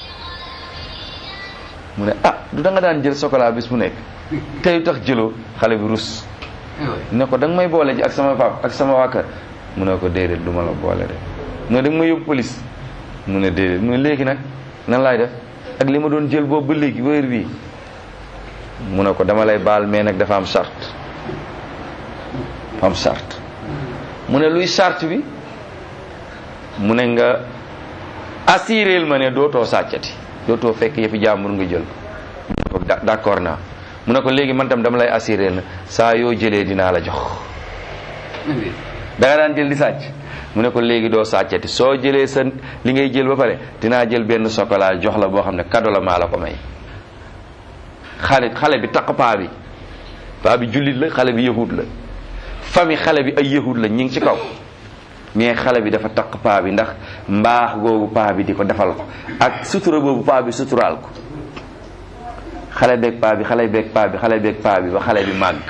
mu ne ah du da nga daan jël chocolat bis mu nekk tey tax jëloo xale bi rus ne ko da nga may boole ji ak sama pap ak sama waa kër mu ne ko déedéet du ma la boole de mu ne dem ma yóbbu police mu ne déedéet mu ne léegi nag nan laay def ak li ma doon jël boobu ba léegi wéer bii mu ne ko dama lay baal mais nag dafa am charte dafa am charte mu ne luy charte bi mu ne nga assuréel ma ne dootoo sàccati dootoo fekk yëfi jàmbur nga jël mu ne ko d'accord naa mu ne ko léegi man tam dama lay assuréel na saa yoo jëlee dinaa la jox da nga daan jël di sàcc mu ne ko léegi doo sàccati soo jëlee sa li ngay jël ba pare dinaa jël benn chocolat jox la boo xam ne cadeau la maa la ko may xale xale bi taq paa bi paa bi jullit la xale bi yahud la famille xale bi ay yahud la ñi ngi ci kaw mais xale bi dafa taq paa bi ndax mbaax googu paa bi di ko defal ko ak sutura boobu paa bi suturaal ko xale beeg paa bi xale beeg paa bi xale beeg paa bi ba xale bi màgg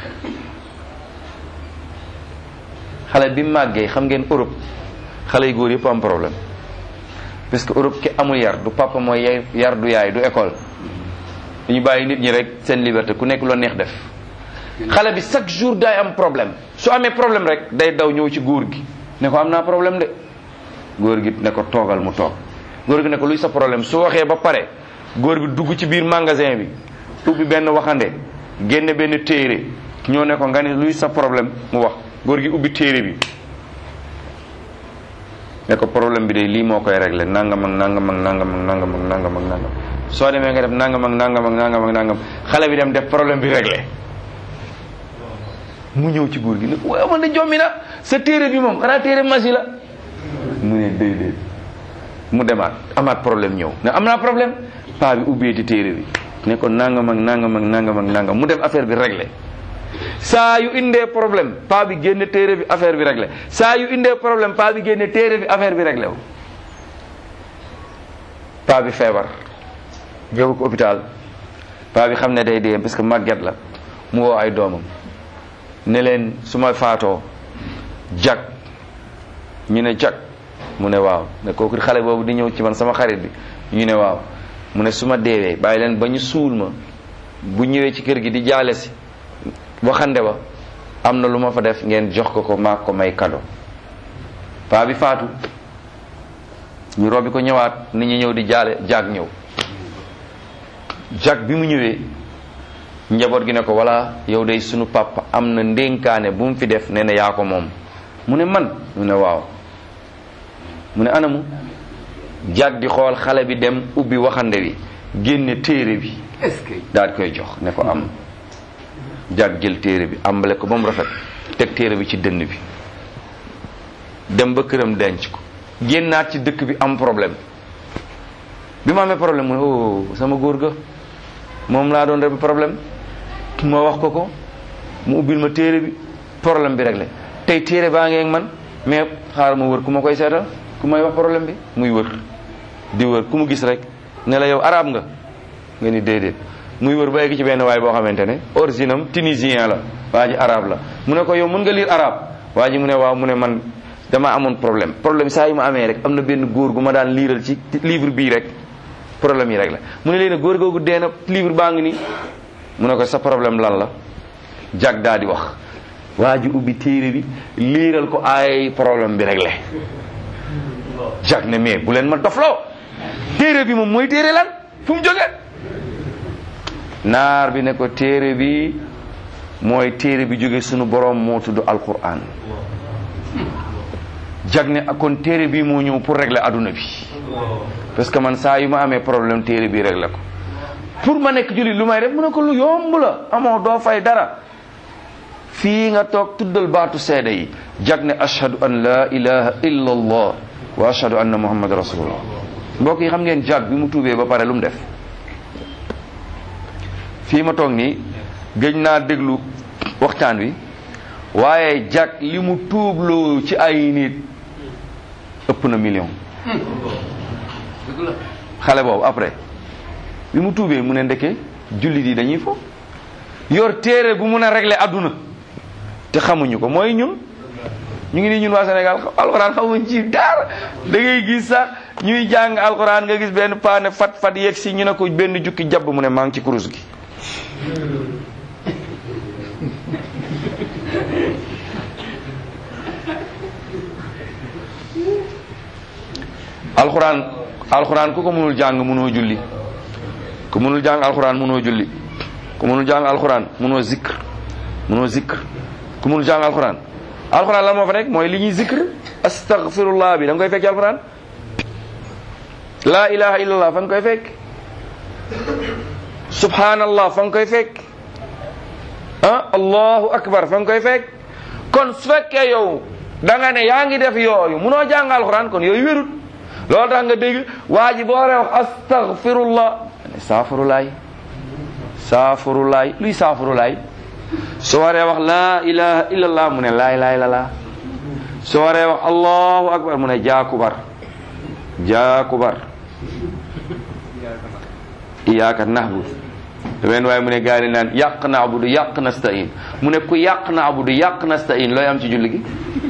xale bi màggee xam ngeen Europe xale yu góor yëpp am problème parce que Europe ki amul yar du papa mooy yay yar du yaay du école dañu bàyyi nit ñi rek seen liberté ku nekk loo neex def xale bi chaque jour day am problème su amee problème rek day daw ñëw ci góor gi ne ko am naa problème de góor gi ne ko toogal mu toog góor gi ne ko luy sa problème su waxee ba pare góor bi dugg ci biir magasin bi ubbi benn waxande génne benn téere ñoo ne ko nga ne luy sa problème mu wax góor gi ubbi téere bi ne ko problème bi de lii moo koy réglé nangam ak nangam ak nangam ak nangam ak nangam ak nangam soo demee nga def nangam ak nangam ak nangam ak nangam xale bi dem def problème bi réglé mu ñëw ci góor gi ne waaw man de jommi na sa téere bi moom xanaa téere masi la mu ne déedéet mu demaat amaat problème ñëw ne am naa problème paa bi ubbeeti téere bi ne ko nangam ak nangam ak nangam ak nangam mu def affaire bi réglé saa yu indee problème paa bi génne téere bi affaire bi réglé saa yu indee problème paa bi génne téere bi affaire bi réglé wu paa bi feebar jógu ko hôpital paa bi xam ne day dee parce que màgget la mu woo ay doomam ne leen su ma faatoo jag ñu ne jag mu ne waaw ne kooku xale boobu di ñëw ci man sama xarit bi ñu ne waaw mu ne su ma deewee bàyyi leen ba ñu suul ma bu ñëwee ci kër gi di jaale si waxande ba am na lu ma fa def ngeen jox ko ko maa ko may kado paa bi faatu ñu robbi ko ñëwaat nit ñi ñëw di jaale jag ñëw jag bi mu ñëwee njaboot gi ne ko walla yow day sunu papa am na ndénkaane bu mu fi def nee na yaa ko moom mu ne man mu ne waaw mu ne anamu jag di xool xale bi dem ubbi waxande wi génne téere bi est-ce que daal di koy jox ne ko am jag jël téere bi ambale ko ba mu rafet teg téere bi ci dënn bi dem ba këram denc ko génnaat ci dëkk bi am problème bi ma amee problème mu ne oh sama góor ga moom laa doon rek problème ma wax ko ko mu ubbil ma téere bi problème bi réglé tey téere baa ngeeg man mais xaaral ma wër ku ma koy seetal ku may wax problème bi muy wër di wër ku mu gis rek ne la yow arabe nga nga ni déedéet muy wër ba egg ci benn waay boo xamante ne origine am tunisien la waa ji arabe la mu ne ko yow mën nga lire arabe waa ji mu ne waaw mu ne man dama amoon problème problème saa yu ma amee rek am na benn góor gu ma daan liiral ci livre bii rek problème yi rek la mu ne leen góor googu dee na livre baa ngi nii mu ne ko sa problème lan la jag daa di wax waa ji ubbi téere bi liiral ko ay problème bi réglé jag ne mais bu leen ma dofloo téere bi moom mooy téere lan fu mu jóge naar bi ne ko téere bi mooy téere bi jóge sunu borom moo tudd alquran jag ne kon téere bi moo ñëw pour régler adduna bi parce que man saa yu ma amee problème téere bi régler ko pour ma nekk jullit lu may def mu ne ko lu yomb la amoo doo fay dara fii nga toog tuddal baatu seede yi jag ne ashhadu an la ilaha illa allah wa ashhadu anna muhammad rasulullah mbokk yi xam ngeen jag bi mu tuubee ba pare lu mu def fii ma toog nii gëj naa déglu waxtaan wi waaye jag li mu tuubloo ci ay nit ëpp na million dëgg la xale boobu après bi mu tuubee mu ne ndeke jullit yi dañuy fo yor téere bu mun a régler adduna te xamuñu ko mooy ñun ñu ngi nii ñun waa Sénégal alxuraan xamuñ ci dara da ngay gis sax ñuy jàng alxuraan nga gis benn paane fat fat yegg si ñu ne ko benn jukki jabb mu ne maa ngi ci kurus gi alxuraan alxuraan ku ko mënul jàng mënoo julli ku mënul jàng alxuraan mënoo julli ku mënul jàng alxuraan mënoo zikr mënoo zikr ku mënul jàng alxuraan alxuraan lan moo fa nekk mooy li ñuy zikr astaghfirullah bi da nga koy fekk ci alxuraan laa ilaha illallah fa nga koy fekk subhanallah fa nga koy fekk ah allahu akbar fa nga koy fekk kon su fekkee yow da nga ne yaa ngi def yooyu munoo jàng alxuraan kon yooyu wérut loolu tax nga dégg waa ji boo waree wax astaghfirullah ne saafurulaay saafurulaay luy saafurulaay su waree wax laa ilaha illallah mu ne laay laay la laa su waree wax allahu akbar mu ne jaakubar jaakubar iyaaka nahbud benn waaye mu ne gaa yi naan yàq naabudu yàq nastain mu ne ku yàq naabudu yàq nastain looy am ci julli gi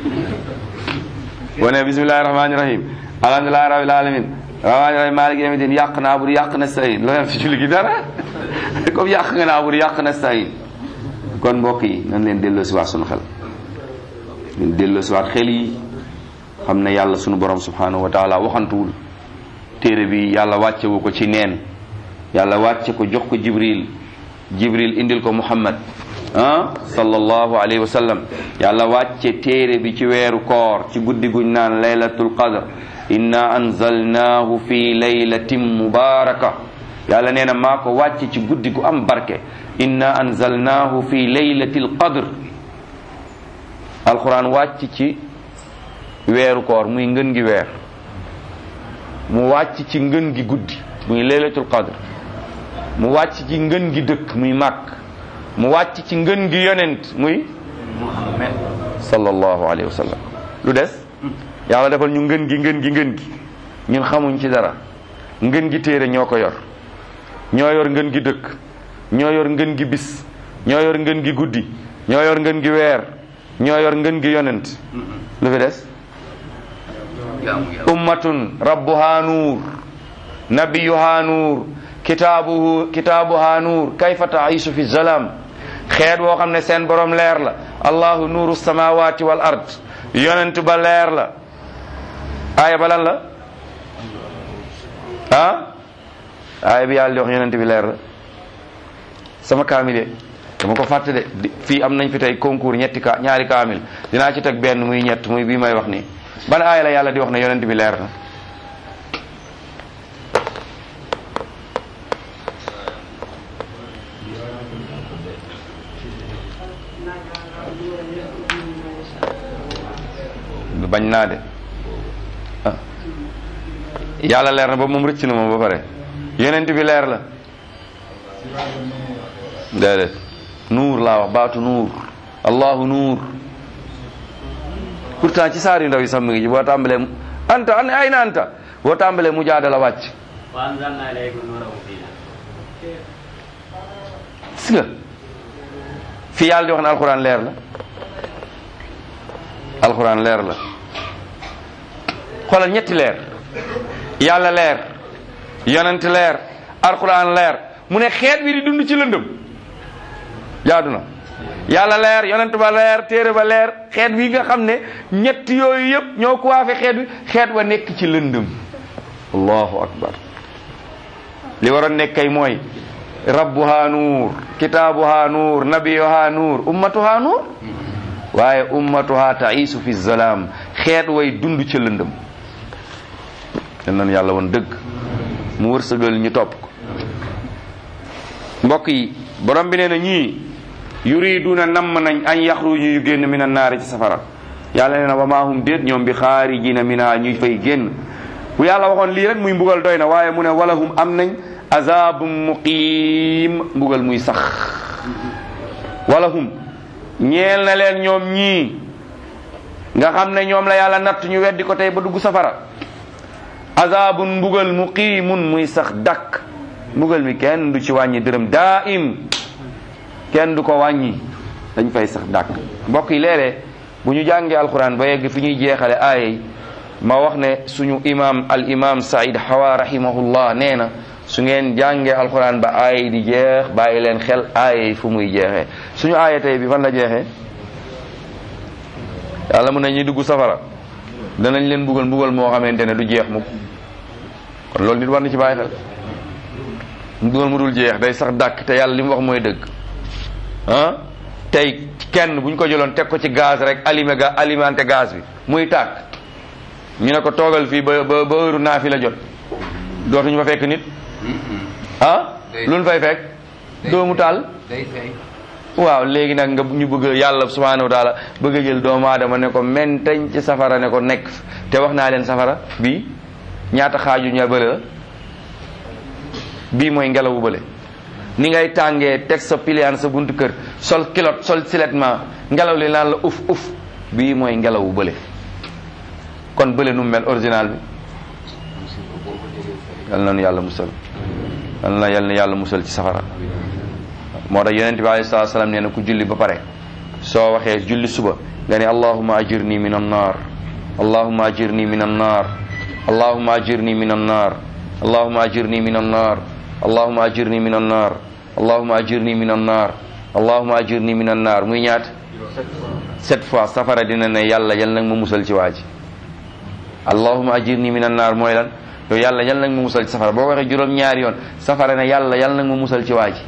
boo ne bismillahi rahmani rahim alhamdulillahi rabbil alamin rahmani rahim maliki yawmi din yàq naabudu yàq nastain looy am ci julli gi dara comme yàq nga naabudu yàq nastain kon mbokk yi nan leen delloo si waat sunu xel leen delloo si waat xel yi xam ne yàlla sunu borom subhanahu wa taala waxantuwul téere bi yàlla wàccewu ko ci neen yàlla wàcce ko jox ko jibril jibril indil ko muhammad ah sallallahu alayhi wa sallam yàlla wàcce téere bi ci weeru koor ci guddi guñ naan laylatul qadr inna anzalnahu fi laylatin mubaraka yàlla nee na maa ko wàcce ci guddi gu am barke inna anzalnahu fi laylatil qadr alquran wàcc ci weeru koor muy ngën gi weer mu wàcc ci ngën gi guddi muy laylatul qadr mu wàcc ci ngën gi dëkk muy màkk mu wàcc ci ngën gi yonent muy Muhammad sallallahu alayhi wa sallam lu des yàlla defal ñu ngën gi ngën gi ngën gi ñun xamuñ ci dara ngën gi téere ñoo ko yor ñoo yor ngën gi dëkk ñoo yor ngën gi bis ñoo yor ngën gi guddi ñoo yor ngën gi weer ñoo yor ngën gi yonent lu fi des jaamu yàlla ummatun rabbuha nuur nabiyuha nuur kitaabuhu kitaabuha nuur kayfa taisu fi zalam xeet woo xam ne seen borom leer la allahu nuuru samawati wal ard yonent ba leer la aaya ba lan la ah aaya bi yàlla di wax yonent bi leer la sama kaamile dama ko fàtte de di- fii am nañ fi tey concours ñetti ka ñaari kaamil dinaa ci teg benn muy ñett muy bii may wax nii ban aaya la yàlla di wax ne yonent bi leer na bañ naa de ah yàlla leer na ba moom rëcc na moom ba pare yonent bi leer la déedéet nuur laa wax baatu nuur allahu nuur pourtant ci saar yu ndaw yi sax mi ngi ci boo tàmbalee anta an ay na anta boo tàmbalee mu jaada la wàcc وأنزلنا إليكم نورا مبينا gis nga fi yàlla di wax ne alxuraan leer la alxuraan leer la xoolal ñetti leer yàlla leer yonent leer alxuraan leer mu ne xeet bi di dund ci lëndëm jaadu na yàlla leer yonent ba leer téere ba leer xeet wi nga xam ne ñett yooyu yëpp ñoo ko waafe xeet wi xeet wa nekk ci lëndëm allahu akbar li waroon nekk kay mooy rabbuha nuur kitaabuha nuur nabiyuha nuur ummatuha nuur waaye ummatuha taisu fi zalaam xeet way dund ca lëndëm ten nan yàlla woon dëgg mu wërsëgal ñu topp ko mbokk yi borom bi nee na ñii yuriduna namm nañ an yaxruju ñu génn min annaari ci safara yàlla nee na wa maa hum déet ñoom bi xaarijina minha ñuy fay génn bu yàlla waxoon lii rek muy mbugal doy na waaye mu ne walahum am nañ azabum muqiim mbugal muy sax walahum ñeel na leen ñoom ñii nga xam ne ñoom la yàlla natt ñu weddi ko tey ba dugg safara azabun mbugal muqiimun muy sax dakk mbugal mi kenn du ci wàññi dërëm daa im kenn du ko wàññi dañ fay sax dàkk mbokk yi léeg-léeg bu ñu jàngee alquran ba yegg fi ñuy jeexale aaya yi ma wax ne suñu imam al imam Saïd Hawa rahimahullah nee na su ngeen jàngee alquran ba aaya yi di jeex bàyyi leen xel aaya yi fu muy jeexee suñu aaya tey bi fan la jeexee yàlla mun na ñuy dugg safara danañ leen mbugal mbugal moo xamante ne du jeex mukk kon loolu nit war na ci bàyyi xel mbugal mu dul jeex day sax dàkk te yàlla li mu wax mooy dëgg ah tey kenn bu ñu ko jëloon teg ko ci gaz rek alime ga alimenté gaz bi muy tàkk ñu ne ko toogal fii ba ba ba heure naa fi la jot dootuñu fa fekk nit ah lu ñu fay fekk doomu taal day fay waaw léegi nag nga ñu bëgg yàlla subhanahu wa taala bëgg a jël doomu aadama ne ko mentañ ci safara ne ko nekk te wax naa leen safara bii ñaata xaaju ña bële la bii mooy ngelawu bële ni ngay tàngee teg sa piliyaan sa buntu kër sol kilot sol siletment ngelaw li naan la uf uf bii mooy ngelawu bële kon bële nu mu mel original bi yal na nu yàlla musal yal na yal na yàlla musal ci safara moo tax yonent bi alayhi salaatu salaam nee na ku julli ba pare soo waxee julli suba nga ne allahuma ajirni min annar allahuma ajirni min annar allahuma ajirni min annar allahuma ajirni min annar allahuma ajirni min annar allahuma ajirni min annar allahuma ajirni min annar muy ñaat sept fois safara dina ne yàlla yal nag ma musal ci waa ji allahuma ajirni min annar mooy lan yow yàlla yal nag ma musal ci safara boo ko waxee juróom ñaari yoon safara ne yàlla yal nag ma musal ci waa ji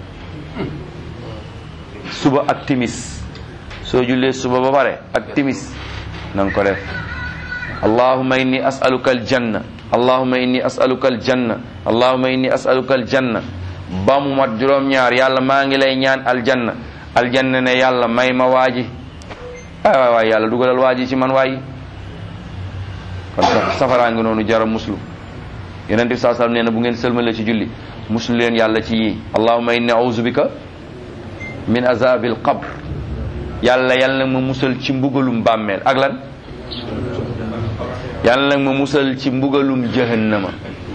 suba ak timis soo jullee suba ba pare ak timis na nga ko def allahuma inni as'aluka aljanna allahuma inni as'aluka aljanna allahuma inni as'aluka aljanna ba mu mat juróom-ñaar yàlla maa ngi lay ñaan aljanna aljanna ne yàlla may ma waaji waay waay waay yàlla dugalal waaji ci man waayi kon safaraa ngi noonu jara muslu yonent bi saa sallam nee na bu ngeen sëlmale ci julli muslu leen yàlla ci yii allahuma inni a'udhu bika min azabil qabr yàlla yàlla nag ma musal ci mbugalum bàmmeel ak lan yàlla nag ma musal ci mbugalum jahannama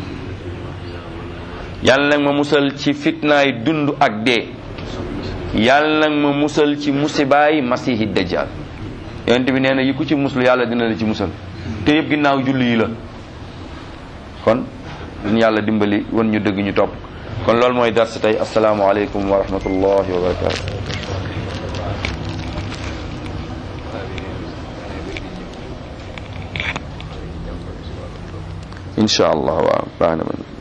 yàlla nag ma musal ci fitnaay dund ak dee yàlla nag ma musal ci musibaay masihi dajjal yonent bi nee na yi ku ci muslu yàlla dina la ci musal te yëpp ginnaaw julli yi la kon duñu yàlla dimbali wan ñu dëgg ñu topp kon loolu mooy dars tey asalaamaaleykum wa rahmatullahi wa barakatu incha allah waaw baax na man